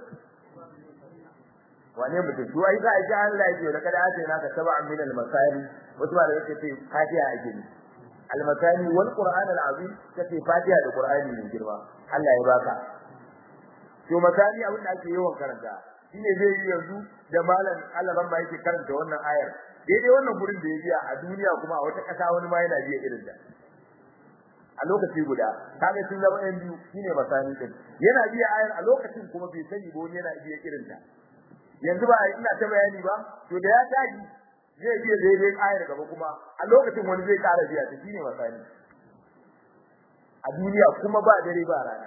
wane mutum to ai za a ji Allah ya ce da kada ace naka sab'an min al-masani wasu ba da yake ce fatiha ake ni al-masani wal qur'an al-azim kace fatiha da qur'ani ne girma Allah ya baka to masani abin da ake yawan karanta shine zai yi yanzu da malam Allah ran ba yake karanta wannan ayar daidai wannan gurin da ya biya a duniya kuma a wata kasa wani ma yana biya irin da a lokaci guda kaga sun zama ɗan biyu shine masani din yana biya ayar a lokacin kuma bai sani ba wani yana biya irin ta yanzu ba ina ta bayani ba to da ya taji zai biya daidai ayar gaba kuma a lokacin wani zai ƙara biya ta shine masani a duniya kuma ba dare ba rana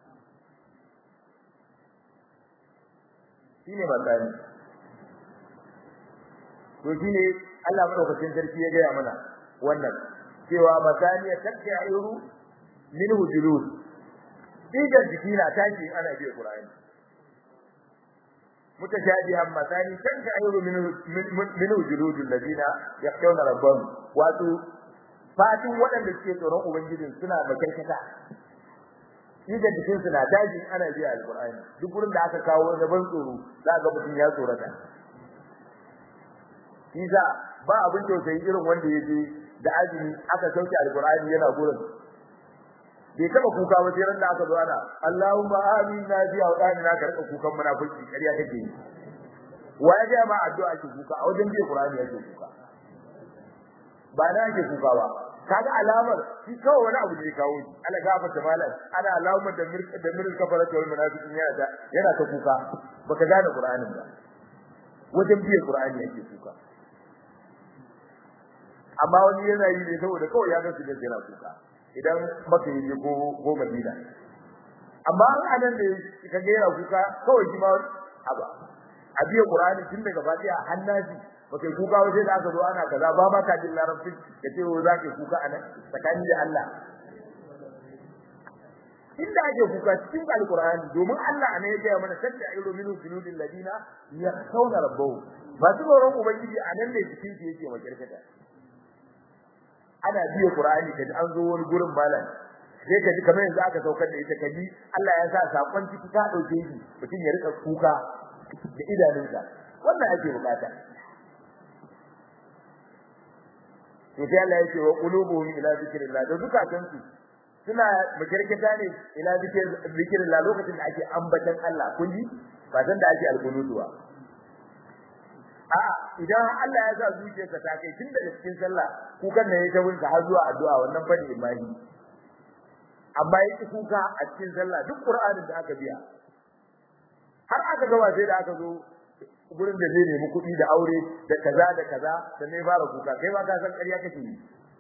shine masani to shine Allah madaukakin sarki ya gaya mana wannan cewa masaniya takkairu minhu julud digar jiki na tashi ana biya Qur'ani mutashabihan masani takkairu minhu minhu julud alladina yakhshawna rabbahum wato fatin waɗanda suke tsoron ubangijin suna makarkata digar jikin suna tashi ana biya alqur'ani duk gurin da aka kawo na ban tsoro za ga mutum ya tsorata Isa ba abin tausayi irin wanda yake da azumi aka sauke alqur'ani yana gurin bai taba kuka ba sai ran da aka zo ana Allahumma amina bi awdani na karɓa kukan munafiki kariya take yi waye ga ma addu'a ake kuka a wajen bi qur'ani yake kuka ba na yake kuka ba kaga alamar shi kawai wani abu ne kawo shi Allah gafarta malam ana alamar da mir da mir kafara wal munafiqin yana da yana ta kuka baka gane qur'anin ba wajen bi qur'ani yake kuka amma wani yana yi ne saboda kawai ya gansu da yana kuka idan maka yi ko ko Madina amma an anan da ka ga yana kuka kawai shi ma aba a biya Qur'ani tun daga Fatiha hannaji baka kuka waje da aka zo ana kaza ba ma ka jin larabci da ce za ka kuka anan tsakani da Allah inda ake kuka cikin alqur'ani domin Allah ne ya gaya mana sadda ayyuru minu junudil ladina yakhawna rabbahum ba su tsoron ubangiji anan ne cikin shi yake makirkata ana biya Qur'ani kaji an zo wani gurin malam sai kaji kamar yanzu aka saukar da ita kaji Allah ya sa sakon ciki ta dauke shi mutum ya rika kuka da idanunsa wannan ake bukata to sai Allah ya ce wa qulubuhum ila zikrillah da zukatan su suna makirkita ne ila zikrillah lokacin da ake ambatan Allah kun ji ba san da ake alkunutuwa a'a idan Allah ya sa zuciyarka ta kai tun daga cikin sallah kukan ne ya ta wunka har zuwa addu'a wannan fa ne imani amma yake kuka a cikin sallah duk Qur'anin da aka biya har aka gaba sai da aka zo gurin da zai nemi kuɗi da aure da kaza da kaza da ne fara kuka kai ba ka san ƙarya kake yi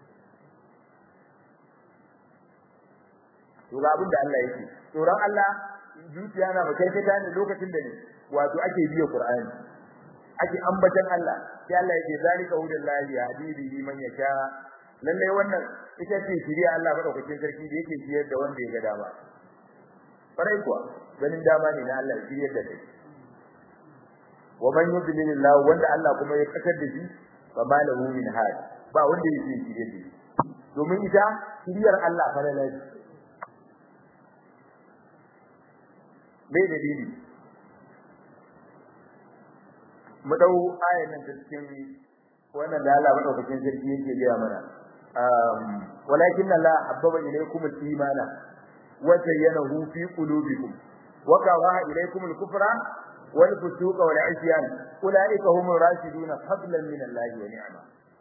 to ga abin da Allah yake tsoron Allah zuciya na makarkata ne lokacin da ne wato ake biya Qur'ani ake ambatan Allah sai Allah yake zalika hudallahi yahdi bihi man yasha lalle wannan ita ce shiriya Allah madaukakin sarki da yake shiyar da wanda ya ga dama farai kuwa ganin dama ne na Allah shiyar da kai wa man yudlilillahu wanda Allah kuma ya kasar da shi fa malahu min had ba wanda yake shirye da shi domin ita shiriyar Allah fa lalaci bai dalili mu dau ayan nan cikin wannan da Allah madaukakin sarki yake gaya mana walakin Allah habbaba ilaykum al-imana wa zayyanahu fi qulubikum wa karaha ilaykum al-kufra wal fusuqa wal isyan ulaika humur rashiduna fadlan min Allah wa ni'ma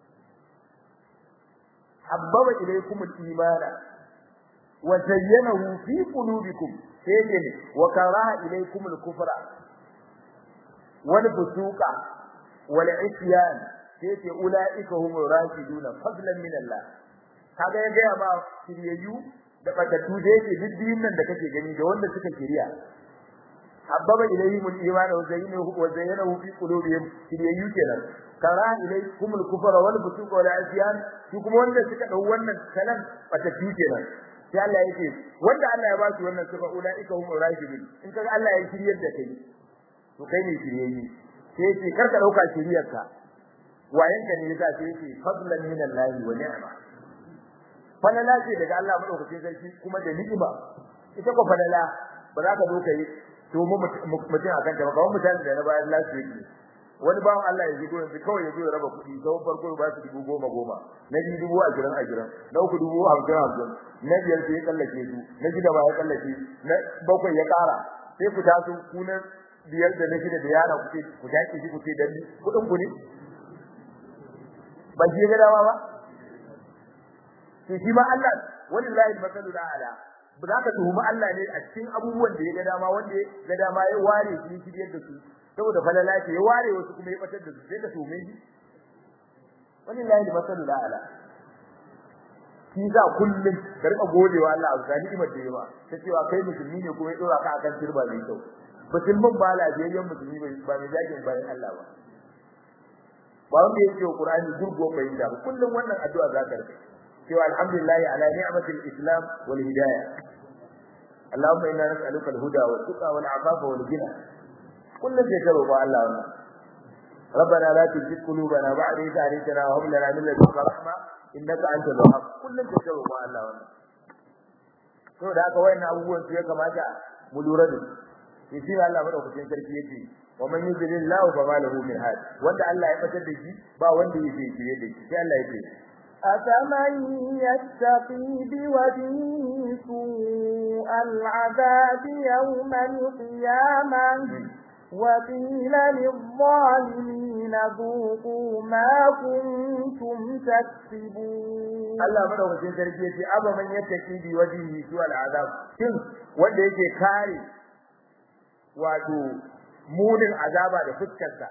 habbaba ilaykum al-imana wa zayyanahu fi qulubikum sai wa karaha ilaykum al-kufra wal fusuqa wal isyan sai ce ulaika humur rashiduna fadlan min Allah kaga ya gaya ma shiryayyu da batattu da yake diddin nan da kake gani da wanda suka shirya habbaba ilayhim al-iman wa zayyanahu wa zayyanahu fi qulubihim shiryayyu kenan kara ilaykum al-kufra wal fusuq wal isyan shi kuma wanda suka dau wannan kalan batattu kenan sai Allah yake wanda Allah ya ba su wannan sifa ulaika humur rashidun in kaga Allah ya shiryar da kai to kai ne shiryayyu sai ce karka dauka shiryarka wayanka ne yasa sai yake fadlan min Allah wa ni'ma falala ce daga Allah madaukakin sarki kuma da ni'ima ita ko falala ba za ka zo kai to mu mutum akan ta ba kawai mutane da na bayan lafiya yake wani bawan Allah ya zigo yanzu kawai ya zo ya raba kuɗi sau farko ba su dubu goma goma na biyu dubu ashirin ashirin na uku dubu hamsin hamsin na biyar sai ya tsallake su na shida ba ya tsallake na bakwai ya ƙara sai ku taso ku na biyar da na shida da yara ku ce ku tashi shi ku ce dan kuɗin ku ne ba shi ga dama ba to shi ma Allah wallahi masalu ala ba za ka tuhumi Allah ne a cikin abubuwan da ya ga dama wanda ya ga dama ya ware shi shiryar da su saboda falala ce ya ware wasu kuma ya batar da su sai ka tuhume shi wallahi masalu ala shi za kullum ka rika godewa Allah a ga ni'imar da yawa ta cewa kai musulmi ne kuma ya dora ka akan turba mai kyau musulmin ba lafiyayyen musulmi ba mai jakin bayan Allah ba ba wanda yake Qur'ani gurgo bai da kullum wannan addu'a za ka rika cewa alhamdulillah ala ni'matil islam wal hidayah Allahumma inna nas'aluka al-huda wa tuqa wal afafa wal ghina kullum sai ka roƙa Allah wannan ربنا لا تزغ قلوبنا بعد إذ هديتنا وهب لنا من لدنك رحمة إنك أنت الوهاب kullum sai ka roƙa Allah wannan to da haka wayannan abubuwan su ya kamata mu lura da su shi Allah madaukakin sarki yake wa man yuzlillahu fama lahu min had wanda Allah ya fatar da shi ba wanda yake shirye da shi sai Allah yake أفمن يتقي بوجهه سوء العذاب يوم القيامة وقيل للظالمين ذوقوا ما كنتم تكسبون Allah madaukakin sarki yace aba man yattaki bi wajhihi su al'azab shin wanda yake kare wato munin azaba da fuskarsa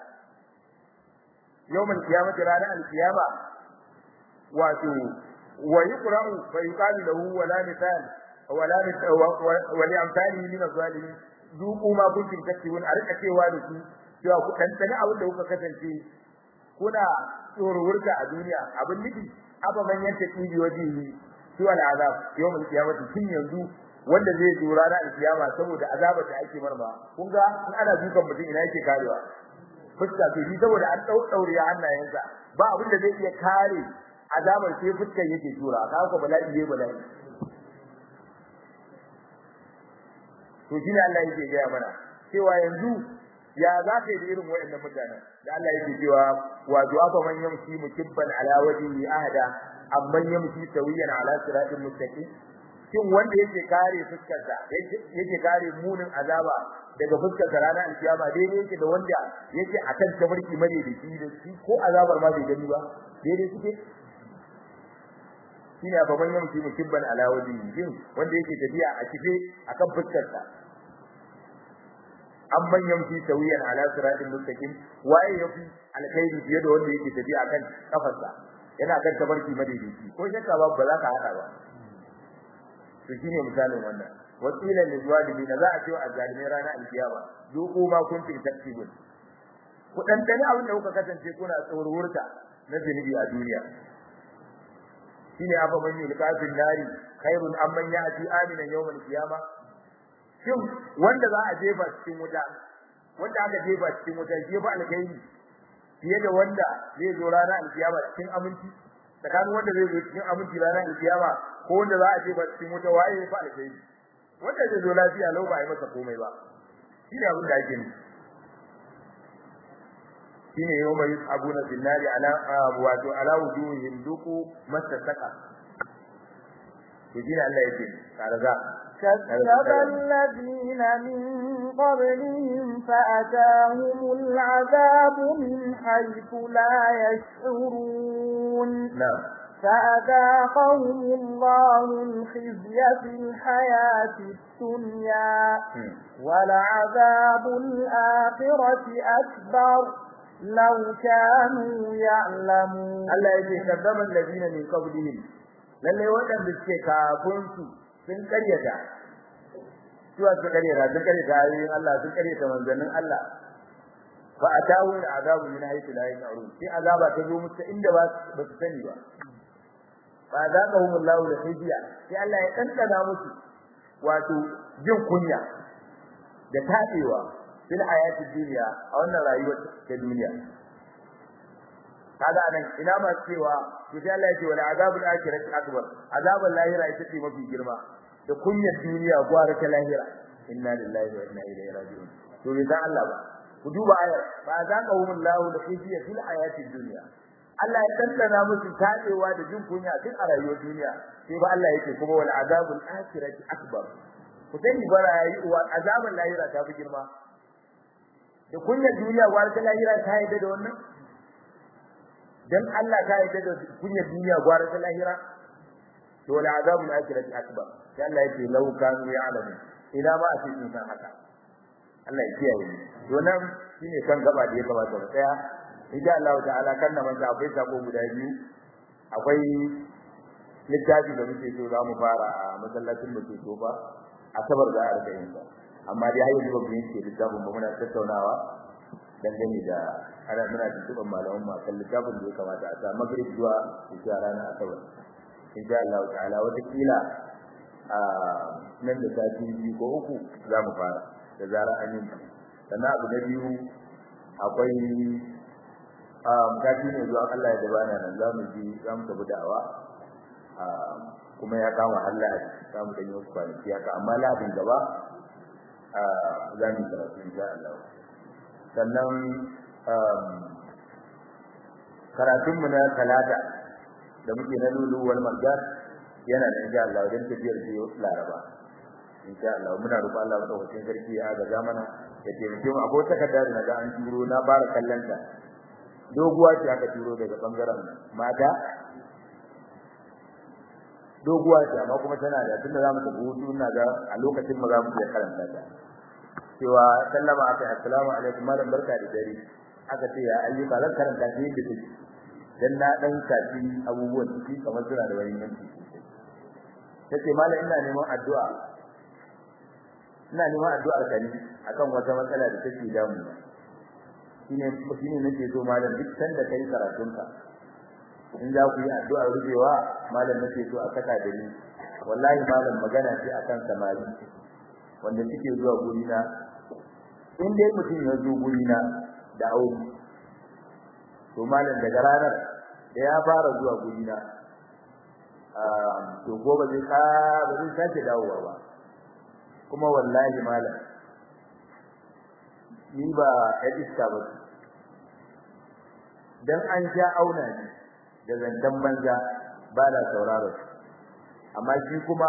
yawmal qiyamati ranar al-qiyama wato wa yuqra'u fa yuqalu lahu wala misal wala wa li amsalihi min az-zalimin zuqu ma kuntum taktibun a rika cewa da su cewa ku tantane abin da kuka kasance kuna tsorowurta a duniya abin nufi aba man yanta tibi wajihi su al'azab yawmul qiyamati tun yanzu wanda zai zo ranar alkiyama saboda azabar da ake marma kun ga in ana dukan mutum ina yake karewa fuska to shi saboda an dau daure hannayensa ba abin da zai iya kare azabar sai fuskar yake tura ka ko bala'i ne bala'i to shi ne Allah yake gaya mana cewa yanzu ya za ka yi da irin waɗannan mutanen da Allah yake cewa wato afa man yamshi mukibban ala wajhihi ahada amman yamshi sawiyan ala siratin mustaqim shin wanda yake kare fuskarsa yake kare munin azaba daga fuskar sa ranar alkiyama daidai yake da wanda yake akan tabarki mare da shi da shi ko azabar ma bai gani ba daidai suke shine afa man yamshi mukibban ala wajhihi shin wanda yake tafiya a kife akan fuskar sa amman yamshi tawiyan ala siratin mustaqim waye yafi alkhairi fiye da wanda yake tafiya akan kafarsa yana kan tabarki madaidaici ko shakka ba ba za ka hada ba to shine misalin wannan wasila lizwalimin za a ce wa azzalimai rana alkiyama zuqu ma kuntum taktibun ku dan dani abin da kuka kasance kuna tsorurta na zunubi a duniya shine afa man yulqafin nari khairun amman ya'ti aminan yawmal qiyamah shin wanda za a jefa cikin wuta wanda aka jefa cikin wuta shi ba alkhairi fiye da wanda zai zo ranar alkiyama cikin aminci tsakanin wanda zai zo cikin aminci ranar alkiyama ko wanda za a jefa cikin wuta waye ya fa alkhairi wanda zai zo lafiya lau ba a yi masa komai ba shi ne abin da ake nufi shine yau mai abuna binnari ala wato ala wujuhihim duku masaka to shine Allah yake karga كذب الذين من قبلهم فأتاهم العذاب من حيث لا يشعرون نعم فأذاقهم الله الخزي في الحياة الدنيا ولعذاب الآخرة أكبر لو كانوا يعلمون Allah yake kazzaba alladina min qablihim lalle waɗanda suke kafin su sun karyata suwa su karyata sun karyata ayoyin Allah sun karyata manzannin Allah fa atahu al'adabu min haythu la yash'urun sai azaba ta zo musu inda ba ba su sani ba fa azaqahum Allah da khiziya sai Allah ya kankana musu wato jin kunya da tabewa fil hayatid dunya a wannan rayuwar ta duniya kaga anan ina ma cewa to sai Allah ya ce wala azabul akhirati akbar azabul lahira ita ce mafi girma da kunyar duniya gwara ta lahira inna lillahi wa inna ilaihi raji'un to bai san Allah ba ku duba ayar ba za ka humun lahu da khiziya fil hayatid dunya Allah ya tantana musu tadewa da jin kunya tun a rayuwar duniya sai ba Allah yake kuma wal azabul akhirati akbar ku sani bara yayi wa azabul lahira ta fi girma da kunyar duniya gwara ta lahira ta yi da wannan dan Allah ta yi da kunyar duniya gwara ta lahira to la azabul akhirati akbar sai Allah yake law kanu ya'lamu ila ma a cikin san haka Allah ya kiyaye to nan shine kan gaba da ya kamata mu tsaya insha Allah ta'ala kan nan man akwai sako guda biyu akwai littafi da muke so za mu fara a masallacin da ke so ba asabar da arba'in ba amma dai har yanzu ba mu yanke littafin ba muna tattaunawa dangane da ana muna tuntuɓar malaman mu akan littafin da ya kamata a sa magrib zuwa zuwa ranar asabar insha Allah ta'ala wata kila a nan da sati biyu ko uku za mu fara da zarar an yi sannan abu na biyu akwai kati ne zuwa Allah ya dabana nan za mu ji za mu tafi da'awa kuma ya kama Allah za mu danyi wasu kwanaki haka amma labin gaba za mu yi karatu insha Allah sannan karatunmu na talata da muke na lulu wal marjan yana da insha Allah dan tafiyar biyo laraba insha Allah muna roƙon Allah madaukakin sarki ya ga zamana ya taimake mu akwai takarda da naga an turo na bara kallon ta doguwa ce aka turo daga bangaren mata doguwa ce amma kuma tana da tunda zamu tafi hutu ina ga a lokacin mu zamu iya karanta ta cewa sallama aka assalamu alaikum malam barka da dare aka ce ya ayyuka zan karanta shi da take dan na dan kafi abubuwan ciki kamar suna da wani yanki tace malam ina neman addu'a ina neman addu'ar ka ne akan wata matsala da take damu shine shine nake so malam duk sanda kai karatunka in za ku yi addu'ar rubewa malam nake so a saka da ni wallahi malam magana ce akan samari wanda suke zuwa guri na in dai mutum ya zo guri na da aure to malam daga ranar da ya fara zuwa guri na to gobe zai ka ba zai sake dawowa ba kuma wallahi malam ni ba ya iska ba dan an sha auna ni da zantan banza ba da sauraro amma shi kuma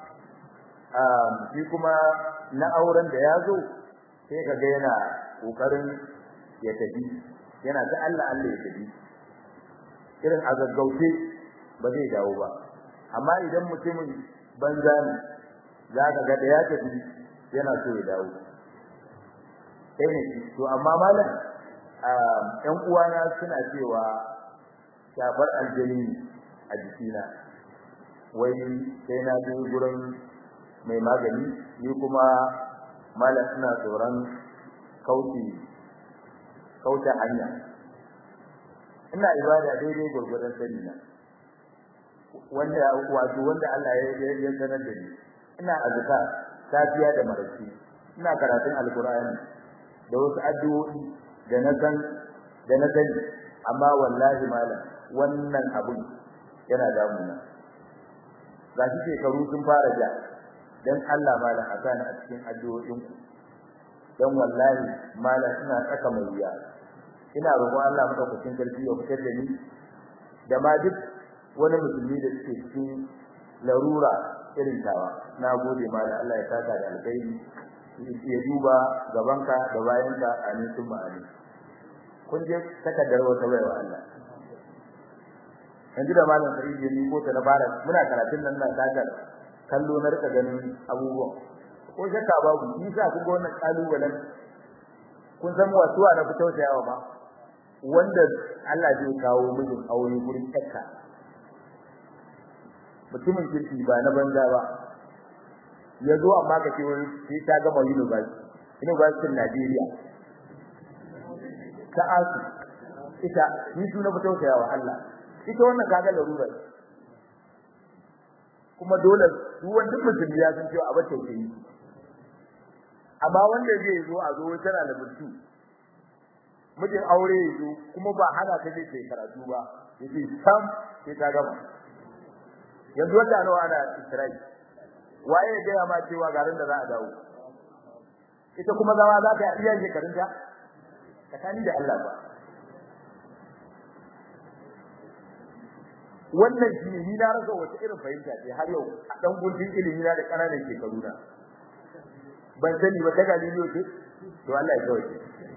shi kuma na auren da ya zo sai ka ga yana kokarin ya tafi yana ta Allah Allah ya tafi irin a gaggauce ba zai dawo ba amma idan mutumin banza ne za ka ga da ya tafi yana so ya dawo sai ne to amma malam ɗan uwana suna cewa shafar aljani a jikina wai sai na je gurin mai magani ni kuma malam suna tsoron kauce kauce hanya ina ibada daidai gurgurdan sani na wanda wato wanda Allah ya ya sanar da ni ina azkar safiya da maraice ina karatun alqur'ani da wasu addu'o'i da na san da na sani amma wallahi malam wannan abun yana damuna ga shi shekaru sun fara ja dan Allah malam a sani a cikin addu'o'in ku dan wallahi malam ina tsaka mai wuya ina roƙon Allah madaukakin sarki ya fitar da ni da ma duk wani musulmi da suke cikin larura irin tawa na gode ma da Allah ya saka da alkhairi ya duba gabanka da bayanka amin sun amin kun je takardar wata baiwa Allah yanzu da malam Sa'id ya ko ta dabara muna karatun nan na takar kallo na rika ganin abubuwan ko shakka babu ni sa kun ga wannan kalubalen kun san wasuwa na fito da yawa ma wanda Allah zai kawo mijin aure gurin takka mutumin kirki ba na banza ba ya zo amma ka ce wani sai ta gama university university Najeriya ta asu ita ni su na fito da yawa Allah ita wannan kaga larura kuma dole duk wanda mutum ya san cewa abin tausayi amma wanda zai zo a zo tana da mutu mijin aure ya zo kuma ba hana ta je ta karatu ba yace sam sai ta gama yanzu wata nawa ana Isra'i waye ya gaya ma cewa garin da za a dawo ita kuma zama za ta iya shekarunta tsakani da Allah ba wannan shi ne ni na rasa wata irin fahimta ce har yau a dan gundin ilimi na da kananan shekaru na ban sani ba daga liliyo ce to Allah ya kawai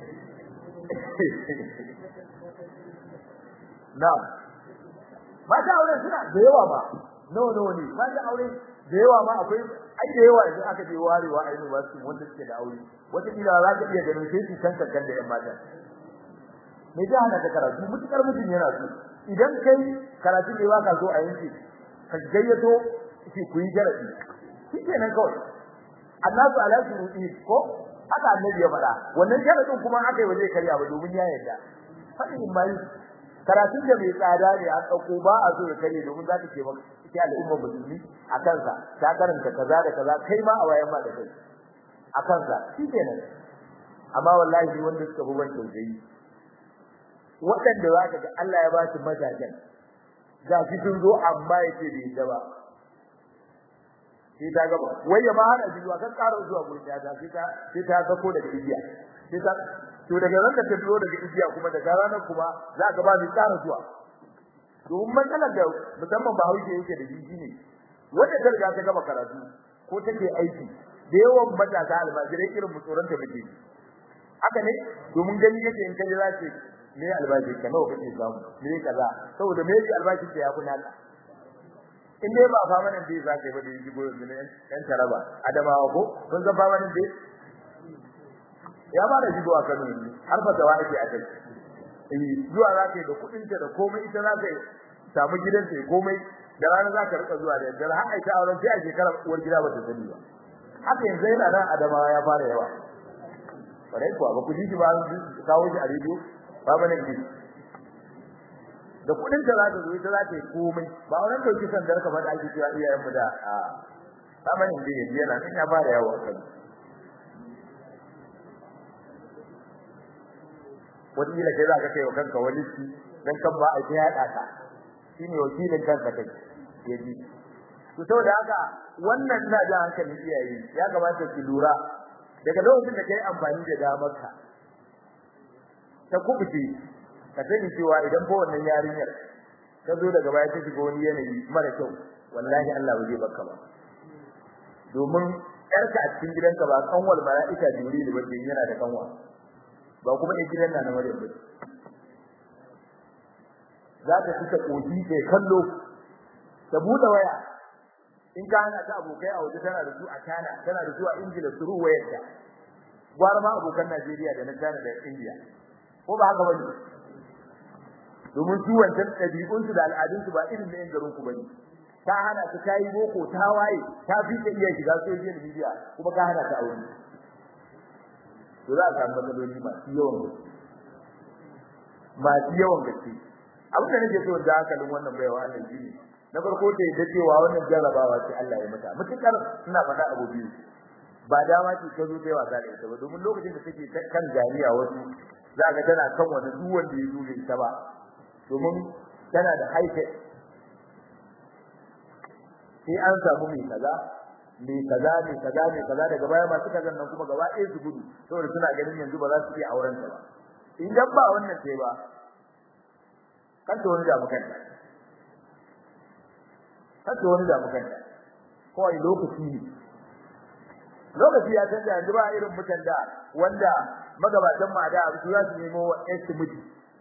na'am mata aure suna da yawa ba nawa nawa ne mata aure da yawa ma akwai ai da yawa idan aka je warewa a university wanda suke da aure wata kila za ka iya ganin sai su kan kankan da yan mata me da hana ka karatu mutukar mutum yana so idan kai karatu ne waka so a yanki ka gayyato shi ku yi jarabi shikenan kawai annasu ala shuruti ko haka annabi ya faɗa wannan sharadin kuma aka yi waje karya ba domin ya yarda fadin mai karatun da mai tsada ne a dauko ba a so ya kare domin za ta ce maka ita al'umma musulmi a kansa ta karanta kaza da kaza kai ma a wayan ma da kai a kansa shikenan amma wallahi wanda suka bi ban tausayi waɗanda za ka ga Allah ya ba su mazajen ga shi sun zo amma yake bai da ba sai ta gaba wai ya ma hana shi zuwa kan ƙara zuwa gurin ta sai ta sai ta sako daga igiya sai ta to daga ran da ta fito daga igiya kuma daga ranar kuma za ka ba ni ƙara zuwa domin matsalar da musamman ba hauke yake da jiji ne wanda ta riga ta gama karatu ko take aiki da yawan matasa almajirai irin mutsoron ta muke haka ne domin gani yake in kaje za ce me albashi ka nawa kake samu me kaza saboda me yake albashi ka ya kuna in dai ba famanin da za ka yi ba da yi goyon ne yan taraba adamawa ko kun san famanin da ya ba da shigo a Kano ne har fa tawa ake a kai eh zuwa za ka yi da kudin ta da komai ita za ka yi samu gidan ta komai da rana za ka rika zuwa da yadda har ai ta auren sai a shekara uwar gida ba ta sani ba haka yanzu yana nan adamawa ya fara yawa bare kuwa ba ku ji shi ba kawo shi a rediyo ba bane ji da kudin ta za ta zo ita za ta yi komai ba wannan dauki san da ka faɗa ake cewa iyayen mu da a ba bane ji yanzu yana nan ya fara yawa kan wani kila kai za ka kai wa kanka wani shi dan kan ba a ya ka shine wakilin kanka kai yaji to saboda haka wannan ina da hankalin iyaye ya kamata ki lura daga lokacin da kai amfani da damar ka ta kubuce ka sani cewa idan ba wannan yarinyar ka zo daga baya ta shiga wani yanayi mara kyau wallahi Allah ba zai baka ba domin yarka a cikin gidanka ba kanwal mala'ika jibril ba ce yana da kanwa ba kuma in gidan na Maryam ba za ta fita koji kai kallo ta bude waya in ka hana ta abokai a waje tana da su a China tana da su a Ingila su wayar ta gwar ma abokan Najeriya da na China da India ko ba haka bane domin su wancan ɗabi'un su da al'adun su ba irin na yan garin ku bane ta hana ta tayi boko ta waye ta fi ta iya shiga social media kuma ka hana ta aure to za a samu matsaloli masu yawan gaske masu yawan gaske abin da nake so da hankalin wannan baiwa Allah shi ne na farko ta yadda cewa wannan jarrabawa ce Allah ya mata mutukar ina faɗa abu biyu ba dama ce ta zo ta yi wasa da ita ba domin lokacin da take kan jami'a wasu za ga tana kan wani duk wanda ya zo ita ba domin tana da haike sai an samu mai kaza mai kaza mai kaza mai kaza daga baya masu kazan nan kuma gaba ɗaya su gudu saboda suna ganin yanzu ba za su iya auren ta ba idan ba wannan sai ba kan to wani da mukan kan to wani da mukan kawai lokaci ne lokaci ya canza yanzu ba irin mutan da wanda magabatan ma da su za su nemo estimate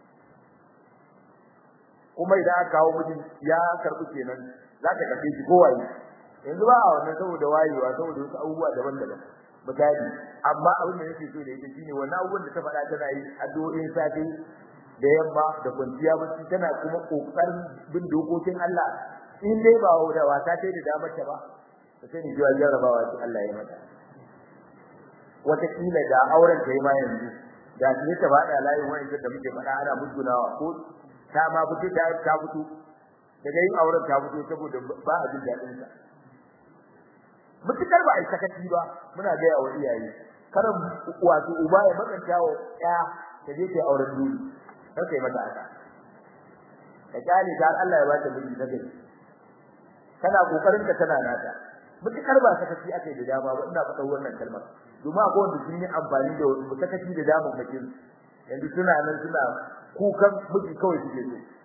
kuma idan aka kawo mijin ya karɓi kenan za ka karɓe shi kowaye yanzu ba a wannan saboda wayewa saboda wasu abubuwa daban-daban misali amma abin da nake so da ita shine wannan abubuwan da ta faɗa tana yi addu'o'in safe da yamma da kwanciya bacci tana kuma kokarin bin dokokin Allah in dai ba da wata sai da damar ta ba ta sani cewa jarrabawa ce Allah ya mata wataƙila da auren ta yi ma yanzu da ne ta faɗa layin wani da muke faɗa ana musgunawa ko ta ma fito ta ta fito daga yin auren ta fito saboda ba a jin daɗin sa mutukar ba a sakaci ba muna ga yawa iyaye karan wato uba ya makanta wa ya ta je ta auren dole kar kai mata haka ka kyale ta Allah ya ba ta miji na gari kana kokarin ka tana nata mutukar ba sakaci ake da dama ba ina faɗa wannan kalmar domin akwai wanda sun yi amfani da sakaci da damar makin yanzu suna nan suna kukan miji kawai suke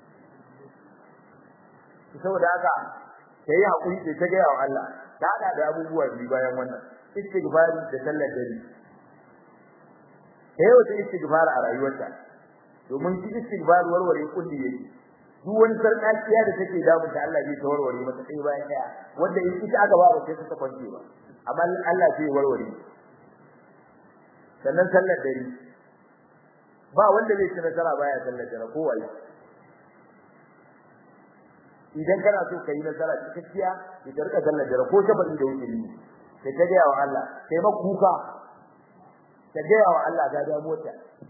so saboda haka kai hakuri sai ta ga yawa Allah ta hada da abubuwa biyu bayan wannan istighfari da sallar dare kai wata istighfar a rayuwarta domin shi istighfar warware kulli yake duk wani sarkaciya da take damu ta Allah zai ta warware mata sai bayan daya wanda in ita aka ba sai ta kwance ba amma Allah zai warware sannan sallar dare ba wanda zai ci nasara baya sallar dare ko wai idan kana so kai nasara cikakkiya ka rika sallar dare ko shabari da wuce ne kai ta ga wa Allah kai ma kuka ta ga wa Allah ga da mota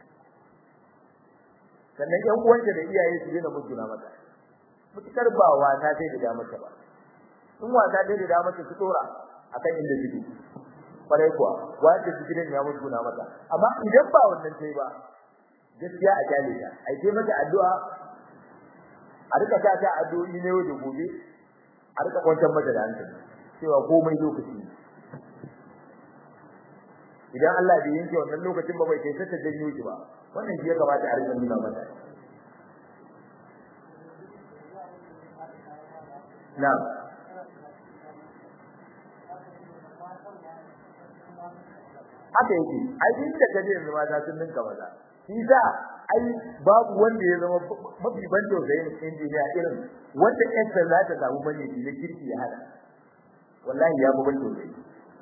sannan yan uwanta da iyaye su dena mutuna mata mutukar ba wata sai da damata ba in wata dai da damata su dora akan inda suke kwarai kuwa wanda su gidan ya mutuna mata amma idan ba wannan sai ba gaskiya a kyale ta ai sai mata addu'a a rika ta ta addu'o'i ne wajen gobe a rika kwantar mata da hankali cewa komai lokaci idan Allah bai yanke wannan lokacin ba bai kai ta janyo ki ba wannan shi ya kamata a rika nuna mata na'am haka yake ai inda kaje yanzu mata sun ninka maza shi da ai babu wanda ya zama mafi ban tausayin injiniya irin wanda ƴan za ta samu bane da kirki ya hada wallahi ya ban tausayi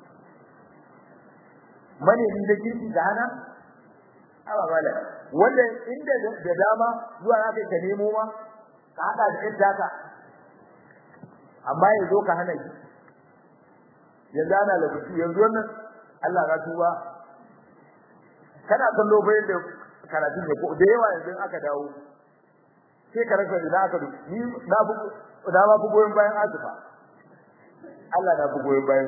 mane ni da kirki da hana aba mala wanda inda da dama zuwa za ka nemo ma ka hada da ƴan daka amma yanzu ka hana shi yanzu ana lafi yanzu wannan Allah ka tuba kana kallo bayan da karatun da da yawa yanzu aka dawo sai ka rasa ina aka ni na bu na ba bu goyen bayan azufa Allah na bu goyen bayan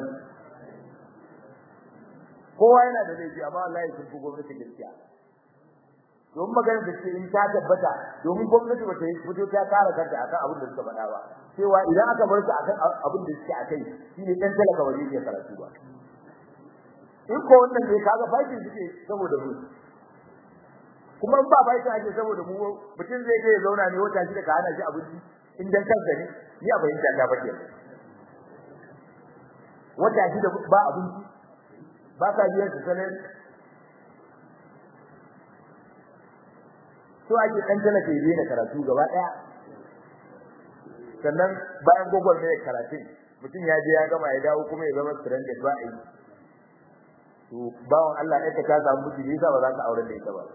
kowa yana da laifi amma Allah ya sun gwamnati gaskiya don magana da ce in ta tabbata domin gwamnati ba ta yi fito ta kare kanta akan abin da suka faɗa ba cewa idan aka bar su akan abin da suke akai shine dan talaka ba zai karatu ba in ko wannan ne kaga fakin suke saboda mu kuma ba bai ta ake saboda mu mutum zai je ya zauna ne wata shi da ka hana shi abinci in dan kanka ne ni a bayyana ta bace wata shi da ba abinci ba ka biyan su sanin so ake dan talaka ya daina karatu gaba daya sannan bayan gogol ne karatun mutum ya je ya gama ya dawo kuma ya zama stranded ba a yi to bawon Allah ɗaya ta samu miji yasa ba za ka aure da ita ba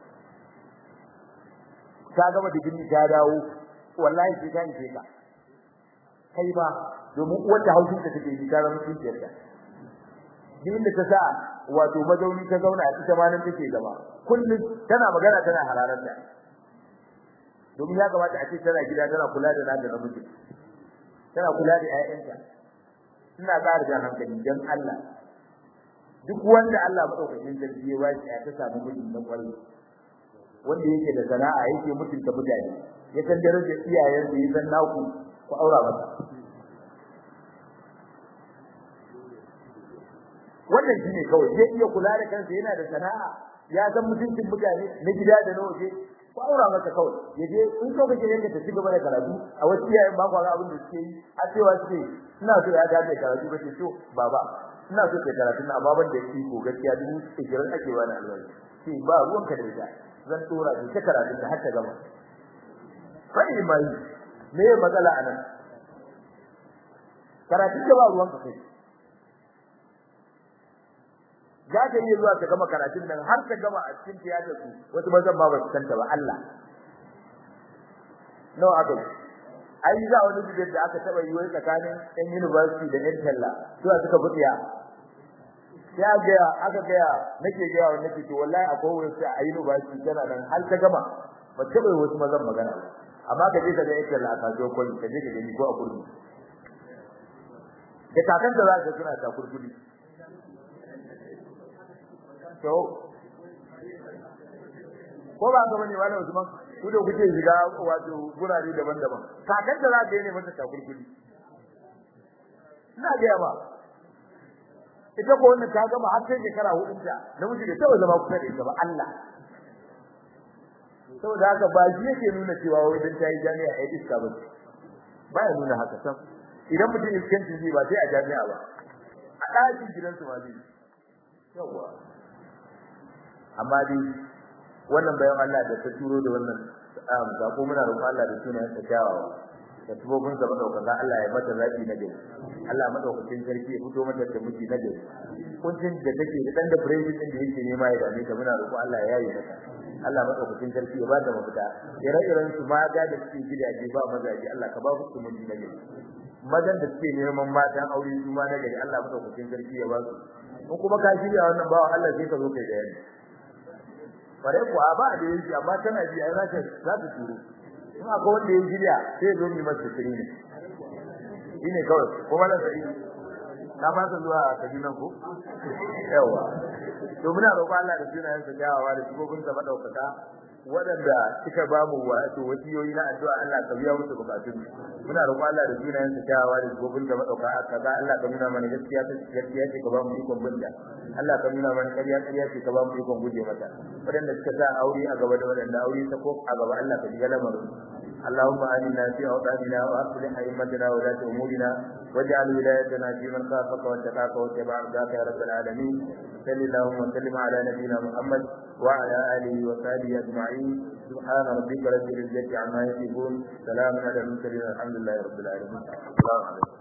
ka gama digiri ta dawo wallahi sai ka yi ka kai ba domin wata haushin ta take yi ta zama cikin ta din da ta sa wato mazauni ta zauna a ita ma nan take gaba kullum tana magana tana hararar ta domin ya kamata a ce tana gida tana kula da nada namiji tana kula da ƴaƴanta ina ƙara jan hankali dan Allah duk wanda Allah madaukakin sarki ya bashi ya ta samu miji na kwarai wanda yake da sana'a yake mutunta mutane ya san darajar iyayen da ya san naku ku aura masa wannan shine kawai zai iya kula da kansa yana da sana'a ya san mutuncin mutane na gida da na waje ko aura masa kawai ya je in so kake yanka ta ci gaba da karatu a wasu iyayen ba kwa ga abin da suke yi a cewa suke ina so ya dace karatu ba ce so baba ina so kai karatu na amma ban da shi ko gaskiya dubu ishirin ake bani albashi sai ba ruwan ka da ita zan tura ki ta karatu da har ta gama fa mai me matsala anan karatu da ba ruwan ka kai za ta iya zuwa ta gama karatun nan har ta gama a cikin tiyatar su wasu mazan ma ba su kanta ba Allah no aka ai za wani bidiyar da aka taba yi wai tsakanin ɗan university da ɗan talla zuwa suka buɗiya sai ga aka ga nake ga wani nake to wallahi akwai wani sai a university tana nan har ta gama ba ta bai wasu mazan magana amma ka je ka ga ɗan talla a kasuwar kwali ka je ka gani ko a kurmi da kakan da za ka suna ta kurkuli to ko ba ga bane wala Usman ku da kuke shiga wato gurare daban-daban kakan da za ka yi ne mata takurkuli ina ga ba ita ko wannan ta gama har sai shekara hudu ta namiji da tawa zama kusa da ita ba Allah saboda haka ba shi yake nuna cewa wai dan tayi jami'a ai iska ba ba ya nuna haka sam idan mutum iskanci zai ba sai a jami'a ba a ɗakin gidansu ma zai yawa amma dai wannan bayan Allah da ta turo da wannan sako muna roƙon Allah da sunayen sa kyawawa da tubobin sa madaukaka Allah ya mata zaki na gari Allah madaukakin sarki ya fito mata da miji na gari kuncin da take da dan da president din da yake nema ya dame ta muna roƙon Allah ya yi mata Allah madaukakin sarki ya bada mafita ire-iren su ma ga da suke gidaje ba mazaji Allah ka ba su miji na gari mazan da suke neman matan aure su ma na gari Allah madaukakin sarki ya ba su in kuma ka shirya wannan bawa Allah sai ka zo kai bayani bare ku ba da yanki amma tana ji ai zaka za ta turo in akwai wanda ya shirya sai zo mi masa tsiri ne shine kawai kuma nan sai na ba ta zuwa Kaduna ko yawa to muna roƙon Allah da sunayen sa gawawa da sibobin sa madaukaka waɗanda suka ba mu wato wasiyoyi na addu'a Allah ka biya musu bukatun muna roƙon Allah da sunayen sa gawawa da sibobin sa madaukaka kaza Allah ka nuna mana gaskiya ta gaskiya ce ka ba mu ikon binta Allah ka nuna mana ƙarya ƙarya ce ka ba mu ikon guje mata waɗanda suka sa aure a gaba da waɗanda aure ta ko a gaba Allah ka shiga lamarin اللهم آمنا في أوطاننا وأصلح أئمتنا ولاة أمورنا واجعل ولايتنا في من خافك واتقاك واتبع رضاك يا رب العالمين صل اللهم وسلم على نبينا محمد وعلى آله وصحبه أجمعين سبحان ربك رب العزة عما يصفون سلام على المرسلين الحمد لله رب العالمين السلام عليكم